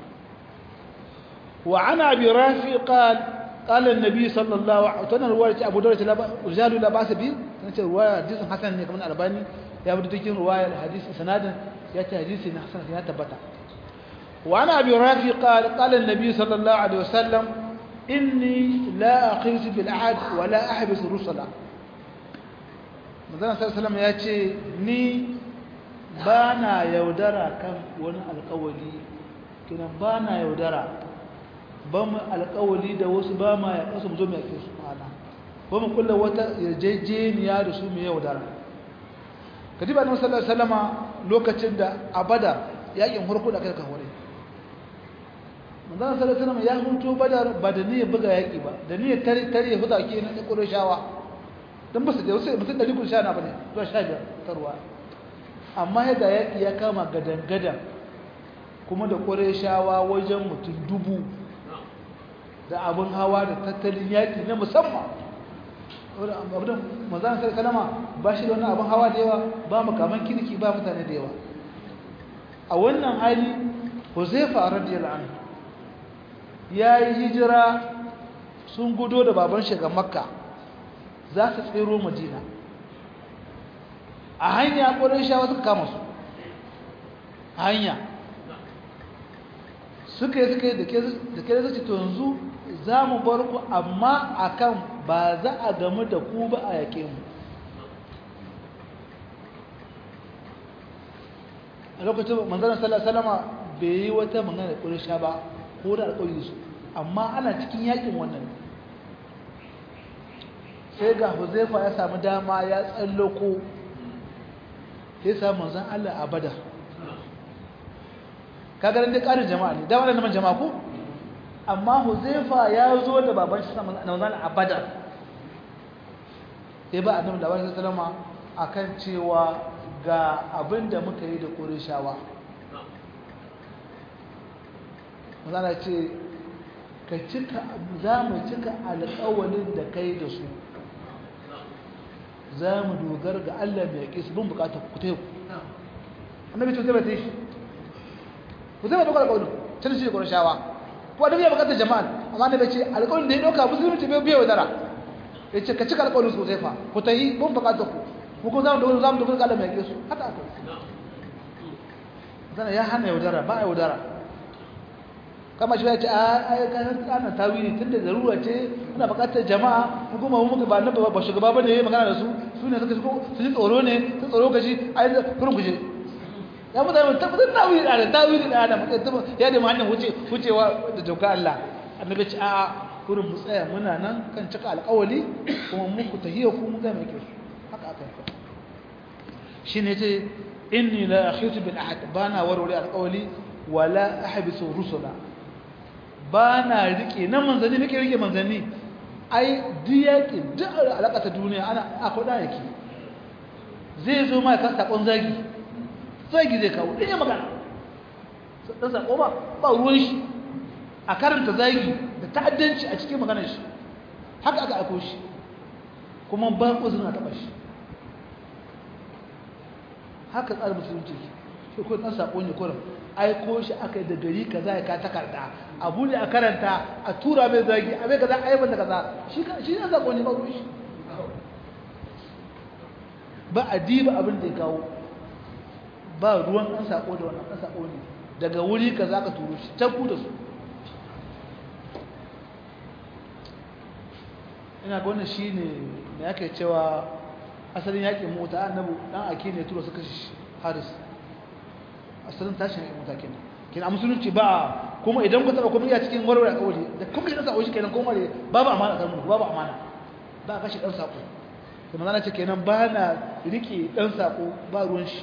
wa ana bi rafi qal qala an-nabi sallallahu alaihi wasallam ruwaya ce Abu Dawud rijalu la ba'sa bi tana ce ruwaya hadisin hasan ne kamar albani ya bi cikin ruwaya hadisi sanadin ya ce hadisi na hasan ya tabbata wa ana bi rafi qal qala an-nabi sallallahu alaihi wasallam inni la aqisu bil ahad wa la ahbisu rusula manzon sallallahu ya ce ni ba na yaudara kan wani alkawali kinan ba na yaudara ba mu alkawali da wasu ba ma ya kasu mu zo mu yake su mana ba mu kulla wata yarjejeniya da su mu yaudara kadiba annabi sallallahu alaihi wasallama lokacin da abada yakin hurku da kai ka hore manzon sallallahu alaihi wasallama ya huto badar ba da niyyar buga yaki ba da niyyar tare tare huda ke na shawa. don ba su da wasu mutum ɗari sha na ba ne zuwa sha biyar ta ruwa amma yadda yaƙi ya kama gadan-gadan kuma da shawa wajen mutum dubu da abin hawa da tattalin yaƙi na musamman abin mazan sai kalama ba shi da wani abin hawa da yawa ba makaman kirki ba mutane da yawa a wannan hali huzaifa radiyallahu anhu ya yi hijira sun gudo da baban shiga makka za su tsero madina a hanya ƙwarar shawa suka kama su a hanya suka yi suka yi da ke da zace to yanzu za mu bar ku amma akan ba za a gamu da ku ba a yake mu a lokacin manzanar salama bai yi wata magana da ƙwarar sha ba ko da alƙawari su amma ana cikin yakin wannan sai ga huzaifa ya samu dama ya tsallako sai samu manzan Allah a bada kagarin da ƙarin jama'a ne dama da naman jama'a ko amma huzaifa ya zo da baban shi samun manzan a bada sai ba annabi da wani sallama akan cewa ga abin da muka yi da ƙurishawa manzan ce ka cika za mu cika alƙawalin da kai da su za mu dogar ga Allah mai yaƙi su bin bukatar ku ta yi annabi ce zai ba ta yi ku zai ba dogar alƙawarin can shi da ƙwarar shawa ko annabi ya bukatar jama'a amma annabi ce alƙawarin da ya ɗauka musulmi ce bai biya wadara ya ce ka cika alƙawarin su zai fa ku ta yi bin bukatar ku mu kuma za mu dogar za mu dogar ga Allah mai yaƙi su haka aka zana ya hana yaudara ba a yaudara kama shi ya ce a kayan tsanan tawili tun da zarura ce ana bukatar jama'a kuma mu muka ba na ba shugaba bane yayi magana da su su ne suka su ji tsoro ne su tsoro gaji a yi kurin kuje ya mutane mun tabbatar tawili da tawili da adam ya da hanyar wuce wucewa da doka Allah annabi ce a kurin mu tsaya muna nan kan cika alƙawali kuma muku tahiyya ku mu ga mai kyau haka aka yi shine ce inni la akhitu bil ahad bana warware alƙawali wala ahbisu rusula ba na rike na manzanni nake rike manzanni ai duk yaƙi duk alaƙa ta duniya ana akwai ɗan yake zai zo ma kan saƙon zagi zagi zai kawo ɗaya magana ɗan saƙo ba ba ruwan shi a karanta zagi da ta'addanci a cikin maganar shi haka aka aiko shi kuma ba uzun a taɓa shi haka tsarin musulunci shi ko ɗan saƙo ne kurin aiko shi aka yi da gari ka za ka takarda abu ne a karanta a tura mai zagi a mai kaza a yi da kaza shi ne saƙo ne ba ruwan shi ba a diba abin da ya kawo ba ruwan ɗan saƙo da wannan ɗan saƙo ne daga wuri ka za ka turo shi tabbu da su ina ga wannan shi ne da yake cewa asalin yaƙin mota annabu ɗan ake ne tura su kashe haris asalin tashin yaƙin mota kenan kenan a musulunci ba kuma idan ku taɓa kuma iya cikin warware a ƙauri da kuma ɗan saƙo shi kenan kuma babu amana kan mu babu amana ba a kashe ɗan saƙo kuma zana ce kenan ba na riƙe ɗan saƙo ba ruwan shi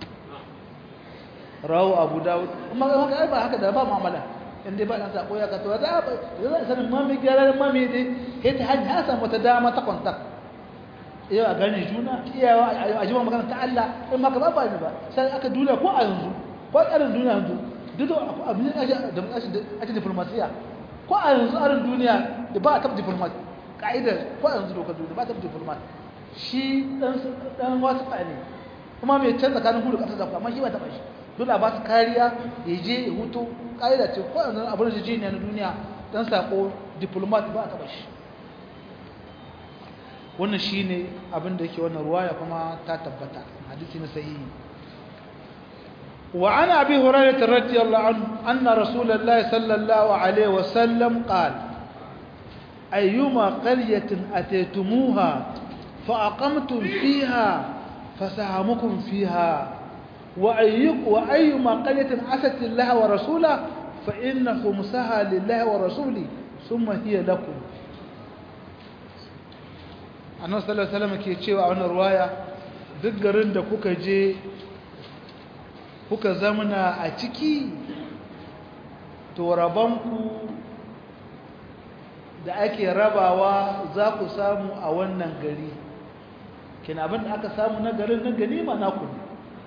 rawu abu dawud amma ga haka ba haka da ba mu'amala inda ba dan sako ya kato da ba da sanin mami gyara mami dai kai ta hanya ya samu ta dama ta contact yau a gane juna iyawa a jima magana ta Allah in maka ba ba ni ba sai aka duniya ko a yanzu ko tsarin duniya yanzu duk da abin da ake diplomasiya ko a yanzu arin duniya da ba a taɓa diplomat ka'idar ko a yanzu dokar duniya ba a taɓa diplomat shi dan wasu ne kuma mai can tsakanin hudu ƙasar zafi amma shi ba taɓa shi dole a ba su kariya ya je ya hutu ƙa'ida ce ko yanzu abin da jiniya na duniya dan sako diplomat ba a taɓa shi wannan shi ne abin da yake wannan ruwaya kuma ta tabbata hadisi na sahihi وعن أبي هريرة رضي الله عنه أن رسول الله صلى الله عليه وسلم قال أيما قرية أتيتموها فأقمتم فيها فسهمكم فيها وأيما قرية عست الله ورسوله فإن خمسها لله ورسوله ثم هي لكم annabi sallallahu alaihi wasallam ke cewa a wannan ruwaya duk garin da kuka je kuka zamana a ciki to rabanku da ake rabawa za ku samu a wannan gari kina abin da aka samu na garin na ganima na ku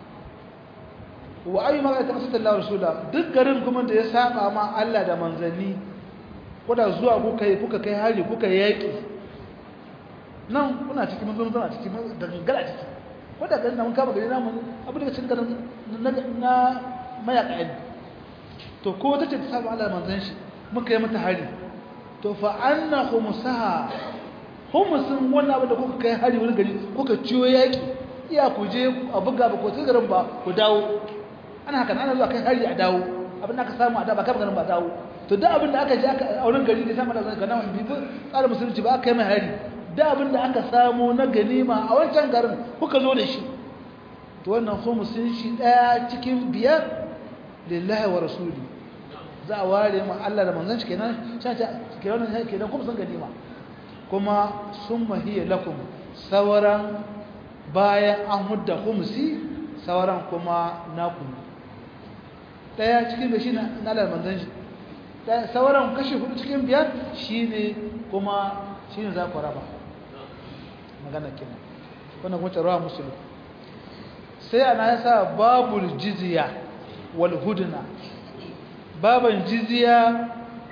wa ayu maka ta sallallahu alaihi wasallam duk garin kuma da ya saba ma Allah da manzanni kuda zuwa kuka yi kuka kai hari kuka yaki nan kuna cikin mun zama cikin da gangara ciki ko da garin mun kama gari namu abin da cikin garin na mayaka ne to ko ta ce ta saba Allah manzan shi muka yi mata hari to fa anna khumsaha khumsun wannan abin da kuka kai hari wani gari kuka ciyo yaki iya ku je a buga ba ko garin ba ku dawo ana haka ana zuwa kai hari a dawo abin da aka samu a da ba kama garin ba dawo to duk abin da aka je aka a wurin gari da sama da ga nan bi tsarin musulunci ba aka yi mai hari da abin da aka samu na ganima a wancan garin kuka zo da shi to wannan khumsin shi daya cikin biyar lillahi wa rasuli za a ware mu Allah da manzon shi kenan sai ta kenan kenan khumsin ganima kuma summa hiya lakum sawaran bayan an hudda khumsi sawaran kuma naku daya cikin da shi na Allah da manzon shi sauran kashi hudu cikin biyar shine kuma shine za ku raba magana kenan wannan kuma rawa musulun sai ana yasa babul jizya wal hudna baban jizya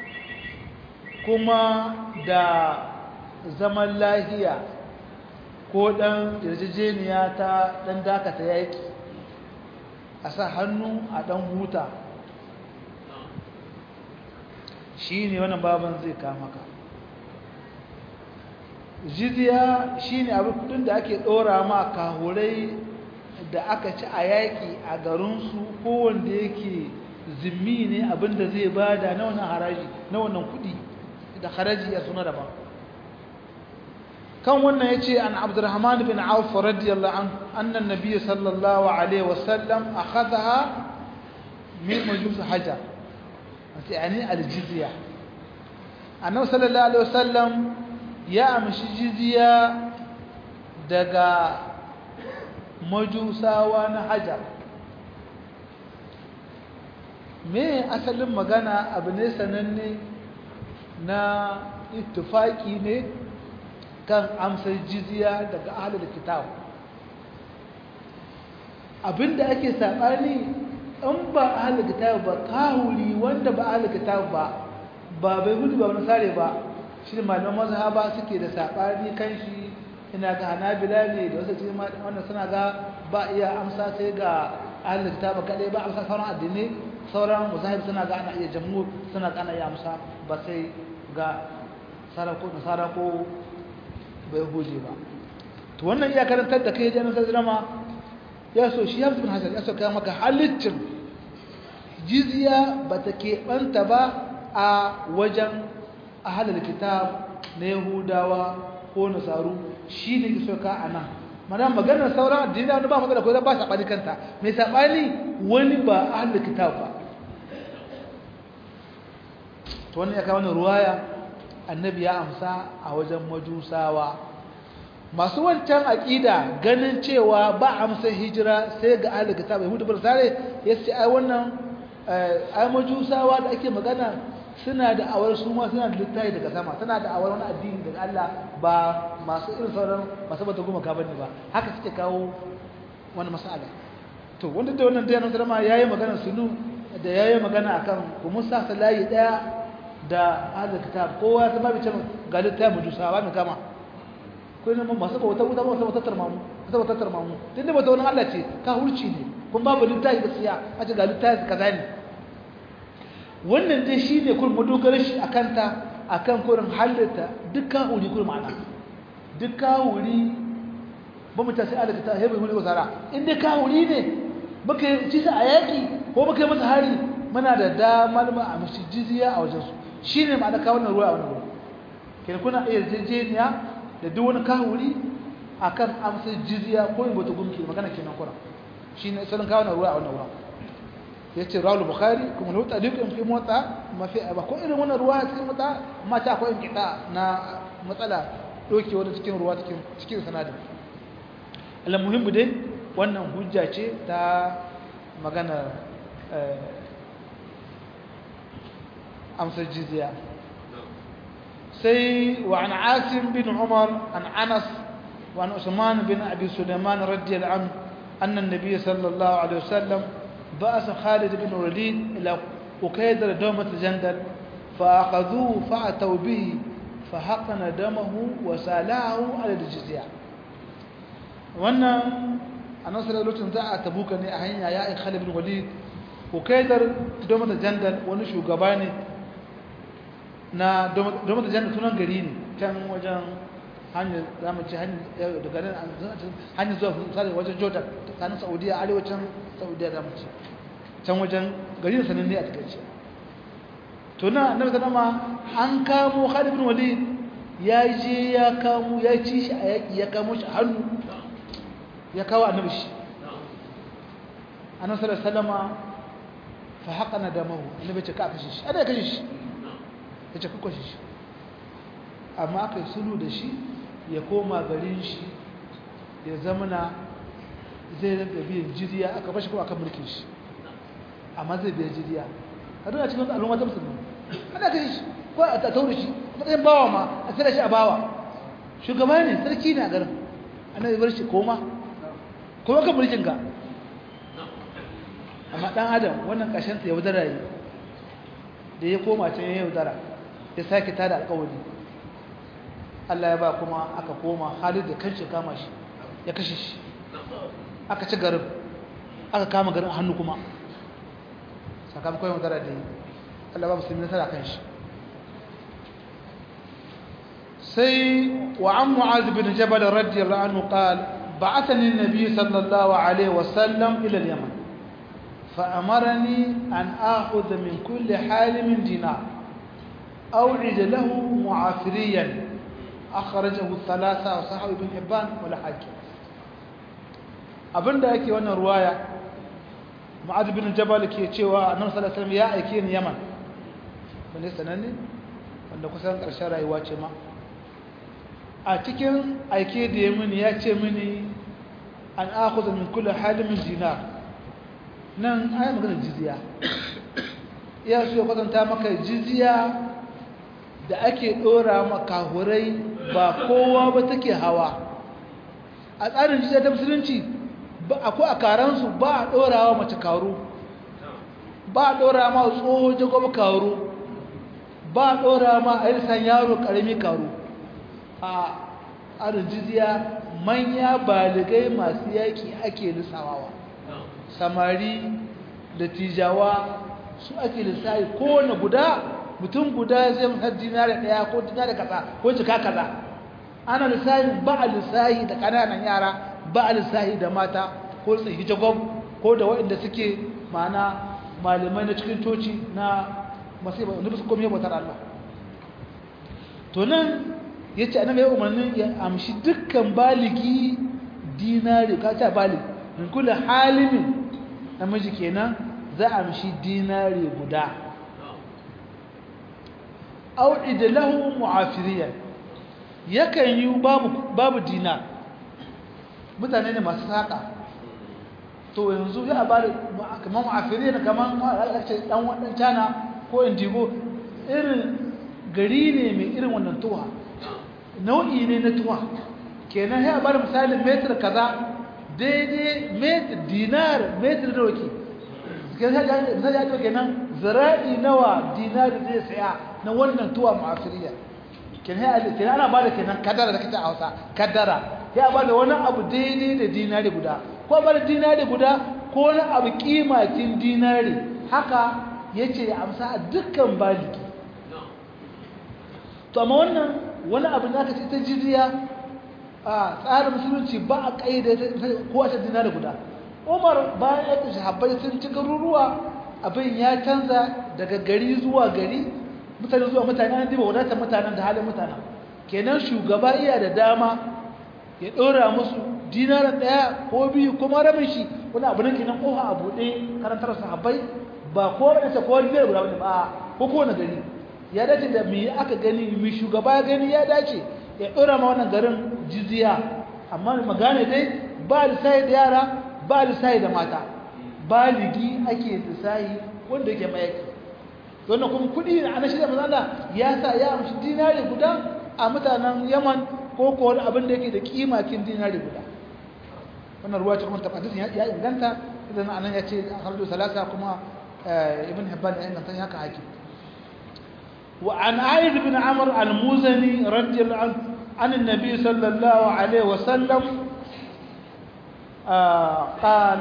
kuma da zaman lahiya ko dan yarjejeniya ta dan dakata yaki a sa hannu a dan huta shine wannan baban zai kama ka jizya shine abin kudin da ake dora ma kahurai da aka ci a yaki a garinsu ko wanda yake zimmi ne abinda zai bada na wannan haraji na wannan kudi da haraji ya suna daban kan wannan yace an Abdurrahman bin Auf radiyallahu anhu anna an-nabiy sallallahu alaihi wasallam akhadha min majus hajar yani al-jizya annabi sallallahu alaihi wasallam ya amshi jizya daga majusawa na hajar me asalin magana abu ne sananne na ittifaki ne kan amsar jizya daga ahlul kitab abinda ake sabani in ba ahlul kitab ba kahuli wanda ba ahlul kitab ba ba bai gudu ba nasare ba shi malaman mazhaba suke da sabani kan shi ina ga hanabila ne da wasu cikin wannan suna ga ba iya amsa sai ga ahlul kitab kadai ba amsa sauran addini sauran mazahib suna ga ana iya jamhur suna ga ana iya amsa ba sai ga sarako da sarako bai huje ba to wannan iya karantar da kai jami'in sallama ya so shi ya bin hasan ya so kai maka halittin jizya bata keɓanta ba a wajen ahlul kitab na yahudawa ko nasaru shi ne iso ka a nan mana maganar sauran addini wani ba magana ko zan ba saɓani kanta mai saɓani wani ba ahlul kitab ba to wannan ya kawo wani ruwaya annabi ya amsa a wajen majusawa masu wancan aƙida ganin cewa ba amsa hijira sai ga ahlul kitab yahudu bar sare yace ai wannan ai majusawa da ake magana suna da awar su ma suna da littafi daga sama suna da awar wani addini daga Allah ba masu irin sauran masu bata goma ka bane ba haka suke kawo wani masala to wanda da wannan dayanan sarama yayi magana sunu da yayi magana akan ku musa salayi daya da ahlul kitab kowa ya zama bice ga littafi majusawa mai kama ko ne mun masu bauta wuta masu bautar mamu masu bautar mamu tunda bauta wani Allah ce ka hurci ne kun babu littafi gaskiya a ce ga littafi kaza ne wannan dai shi ne kurin madogarar shi a kanta a kan kurin halitta duk kawuri kurin ma'ana duk kawuri ba mu tasi alaka ta hebe wani wasara in dai kawuri ne baka yi cisa a yaƙi ko baka yi masa hari muna da damar ma a mashi jiziya a wajensu shi ne ma'ana kawo na ruwa a wani wuri kenan kuna iya yarjejeniya da duk wani kawuri a kan amsar jiziya ko yin bata gumki magana kenan kuna shi ne salon kawo na ruwa a wannan wurin yace rawul bukhari kuma lahu taliqun fi mota ma fi ba ko irin wannan ruwa cikin mota amma ta akwai inkita na matsala doke wani cikin ruwa cikin cikin sanadin al muhimmu dai wannan hujja ce ta magana amsar jizya sai wa an asim bin umar an anas wa an usman bin abi sulaiman radiyallahu anhu anna an-nabiy sallallahu alaihi wasallam بعث خالد بن الوليد إلى أكيدر دومة جندل فأخذوه فأتوا به فحقن دمه وسالعه على الجزية وانا أنا صلى الله عليه وسلم تبوك أني أهين يا خالد بن الوليد أكيدر دومة جندل ونشو قباني na domin da jannar sunan gari ne can wajen hanyar zamu ci hanyar daga nan hanyar zuwa misali wajen jordan tsakanin saudiya arewacin saudiya zamu ci can wajen gari da sananne a takaice to na annabi sallama an kamo Khalid ibn Walid ya je ya kamo ya ci shi a yaki ya kamo shi a hannu ya kawo annabi shi annabi sallallahu alaihi wasallama fa haqana damahu annabi ce ka kashe shi ana kashe shi ya ce ka kashe shi amma aka yi sulhu da shi ya koma garin shi ya zamana zai rinka biyan jiriya aka bashi ko aka mulkin shi amma zai biya jiriya a duk a cikin al'umma ta musulmi ana kashe shi ko a tattaure shi matsayin bawa ma a tsira shi a bawa shugaba ne sarki ne a garin ana bar shi koma kuma ka mulkin ka amma dan adam wannan kashin ta yaudara yi da ya koma can ya yaudara ya sake tada alƙawari Allah ya ba kuma aka koma Khalid da kanshi kama shi ya kashe shi aka ci garin aka kama garin hannu kuma sakamakon yaudara da yi Allah ba musulmi nasara kan shi sai wa an mu'az bin jabal radiyallahu anhu qala ba'athani an-nabi sallallahu alaihi wasallam ila al-yaman فأمرني أن آخذ من كل حالم دينار أوعد له معافريا أخرجه الثلاثة وصحابه بن حبان ولا حاكم abin da yake wannan ruwaya ma'ad bin jabal ke cewa annabi sallallahu alaihi wasallam ya aike ni yaman wanda sananne wanda kusan karshen rayuwa ce ma a cikin aike da ya mini ya ce mini an akhudha min kulli halimin dinar nan ai magana jizya ya so ya kwatanta maka jizya da ake dora makahurai ba kowa ba take hawa a tsarin jizya ta musulunci akwai a karansu ba a dorawa mace karu ba a dora ma tsoho jagob karu ba a dora ma a yi yaro karami karu a tsarin jizya manya baligai masu yaki ake lissawawa samari da tijawa su ake lissafi kowane guda mutum guda zai har dinari daya ko dinari kaza ko jika kaza ana lissafi ba a lissafi da kananan yara ba a lissafi da mata ko tsayi jagob ko da waɗanda suke mana malamai na cikin toci na masu nufi su komai bautar Allah to nan ya ce annabi ya umarnin ya amshi dukkan baligi dinari ka ta baligi min kula halimin namiji kenan za a amshi dinari guda auɗi da lahu mu'afiriyan yakan yi babu babu dinar mutane ne masu saƙa to yanzu ya ba da kamar mu'afiriyan kamar ɗan waɗan cana ko indigo irin gari ne mai irin wannan tuwa nau'i ne na tuwa kenan ya bar misalin metar kaza daidai metar dinar metar da wake misali ya ce kenan zira'i nawa dinari zai saya na wannan tuwa ma'afiriya kenan ana ba da kenan kadara da kace a hausa kadara ya ba da wani abu daidai da dinari guda ko ba da dinari guda ko wani abu kimakin dinari haka ya ce ya amsa a dukkan baliki to amma wannan wani abu da aka ce ta jiziya a tsarin musulunci ba a ƙaida ko a dinari guda umar bayan ya kashe habbai sun ci garuruwa abin ya canza daga gari zuwa gari mutane zuwa mutane an diba wadatar mutanen da halin mutanen kenan shugaba iya da dama ya ɗora musu dinarin ɗaya ko biyu kuma rabin shi wani abu nan kenan ƙofa a buɗe karantar sahabbai ba ko wani ta kowa dinari guda wani ba ko kowane gari ya dace da me aka gani me shugaba ya gani ya dace ya ɗora ma wannan garin jizya amma magana dai ba lissahi da yara ba lissahi da mata baligi ake lissahi wanda yake mayaki wannan kuma kuɗi a na shirya mazala ya sa ya amshi dinari guda a mutanen yaman ko ko wani abin da yake da kimakin dinari guda wannan ruwa cikin tabbatin ya inganta idan anan ya ce a harjo salasa kuma ibn hibban ya inganta ya haka hakim وعن عائد بن عمرو المزني رضي الله عنه عن النبي صلى الله عليه وسلم آه قال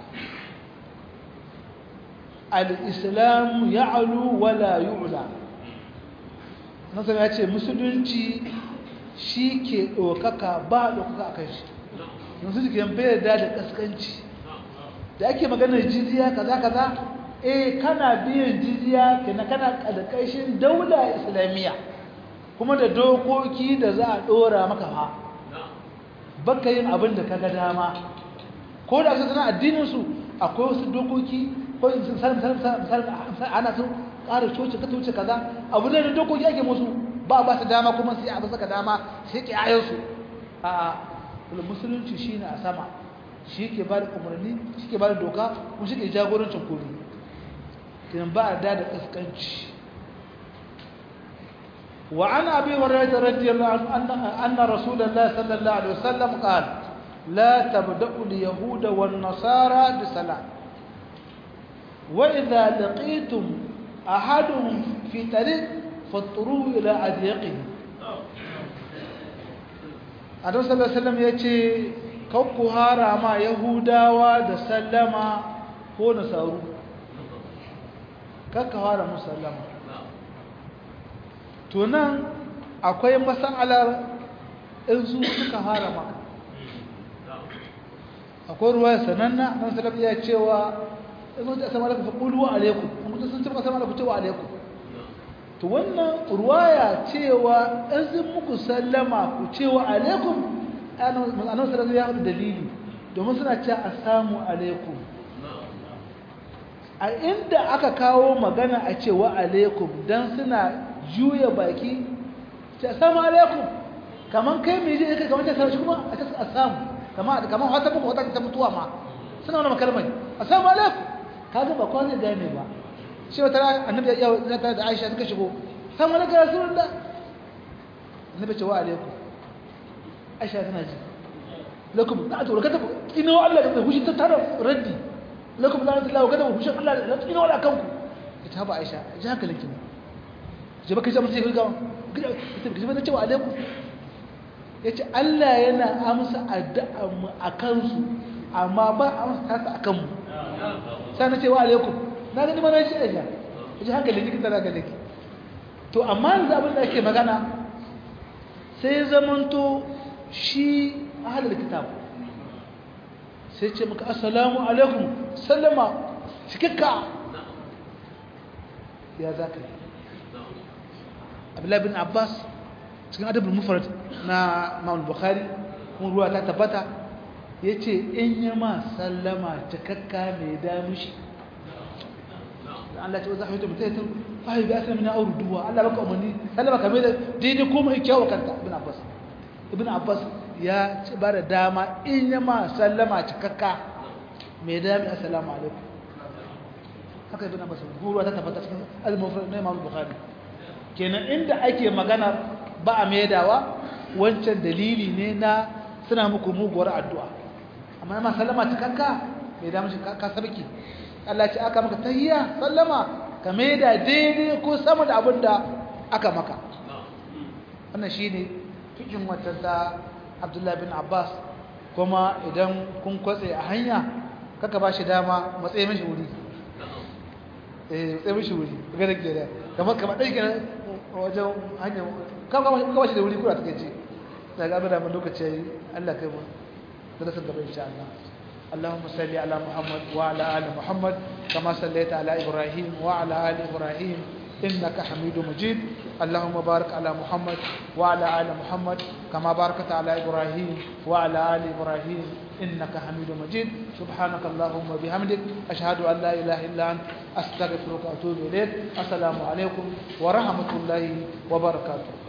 الإسلام يعلو ولا يعلى نصر يأتي مسلمتي shi ke ɗaukaka ba ɗaukaka a kan shi yanzu da ke bayar da da ƙasƙanci da ake maganar jizya kaza kaza eh kana biyan jizya kana kana ƙarƙashin daula islamiyya kuma da dokoki da za a ɗora maka fa baka yin abin da kaga dama ko da su sana addinin su akwai wasu dokoki ko ana su ƙara coci ka wuce kaza abu ne da dokoki ake musu ba ba su dama kuma sai abu saka dama sai ke ayansu a musulunci shine a sama shi ke ba da umarni shi ke ba da doka kuma shi ke jagorancin komi kinan ba a da da kaskanci وعن أبي هريرة رضي الله عنه أن, أن رسول الله صلى الله عليه وسلم قال لا تبدأوا اليهود والنصارى بسلام وإذا لقيتم أحدهم في طريق فاضطروه إلى أضيقه Adam sallallahu alaihi wasallam yace kakku harama Yahudawa da sallama ko nasaru kakka hara musallama to nan akwai masalar in su suka hara maka akwai ruwa sananna nan sallallahu ya cewa in sun ce assalamu alaikum fa qulu alaikum in kun sun ce assalamu alaikum cewa alaikum to wannan ruwaya cewa in sun muku sallama ku cewa alaikum annabi sallallahu ya faɗi dalili domin suna cewa assalamu alaikum a inda aka kawo magana a cewa alaikum dan suna juya baki ce assalamu alaikum kaman kai mai je kai kaman ta sarki kuma a ce assalamu kaman kaman wata buku wata ta mutuwa ma suna wannan kalmar assalamu alaikum kaga ba ko zai gane ba shi wata annabi ya ta da Aisha suka shigo assalamu alaikum ya rasulullah annabi ce wa alaikum aisha tana ji lakum na to kada ina wa Allah da hushi ta tara raddi lakum la ilaha illa kada hushi Allah da ina wala kanku ita ba aisha ji haka linki je baka ji mutai ga ita ji ba cewa alaikum yace Allah yana amsa addu'a mu akan su amma ba amsa ta akan mu sai na ce wa alaikum na ga ni ma na ji aisha ji haka linki tana ga linki to amma yanzu abin da ake magana sai zamanto shi ahalar kitab sai ce maka assalamu alaikum sallama cikakka ya za ka yi abdullahi bin abbas cikin adabin mufarad na ma'ul bukhari kuma ruwa ta tabbata ya ce in yi ma sallama cikakka mai damushi Allah ce za a yi mutum ya fahi bi asali na auru duwa Allah baka umarni sallama kame da daidai ko mai kyawu kanta ibn abbas ibn abbas ya ci ba da dama in ya ma sallama cikakka mai dami assalamu alaikum haka ibn abbas ruwa ta tabbata cikin al-mufrad na imam bukhari kenan inda ake magana ba a maidawa wancan dalili ne na suna muku muguwar addu'a amma ma sallama cikakka mai dami shi ka sarki Allah ce aka maka tahiyya sallama ka maida daidai ko sama da abin da aka maka wannan shine cikin wata ta Abdullah bin Abbas kuma idan kun kwatse a hanya kaka ba shi dama matsayi mishi wuri eh matsayi mishi wuri ga da ke da kamar kamar dai ke wajen hanya kama kama shi da wuri kura take ce daga abin da mun lokaci Allah kai mu da sun gaba insha Allah اللهم صل على محمد وعلى آل محمد كما صليت على إبراهيم وعلى آل إبراهيم إنك حميد مجيد اللهم بارك على محمد وعلى آل محمد كما باركت على إبراهيم وعلى آل إبراهيم إنك حميد مجيد سبحانك اللهم وبحمدك أشهد أن لا إله إلا أنت أستغفرك وأتوب إليك السلام عليكم ورحمة الله وبركاته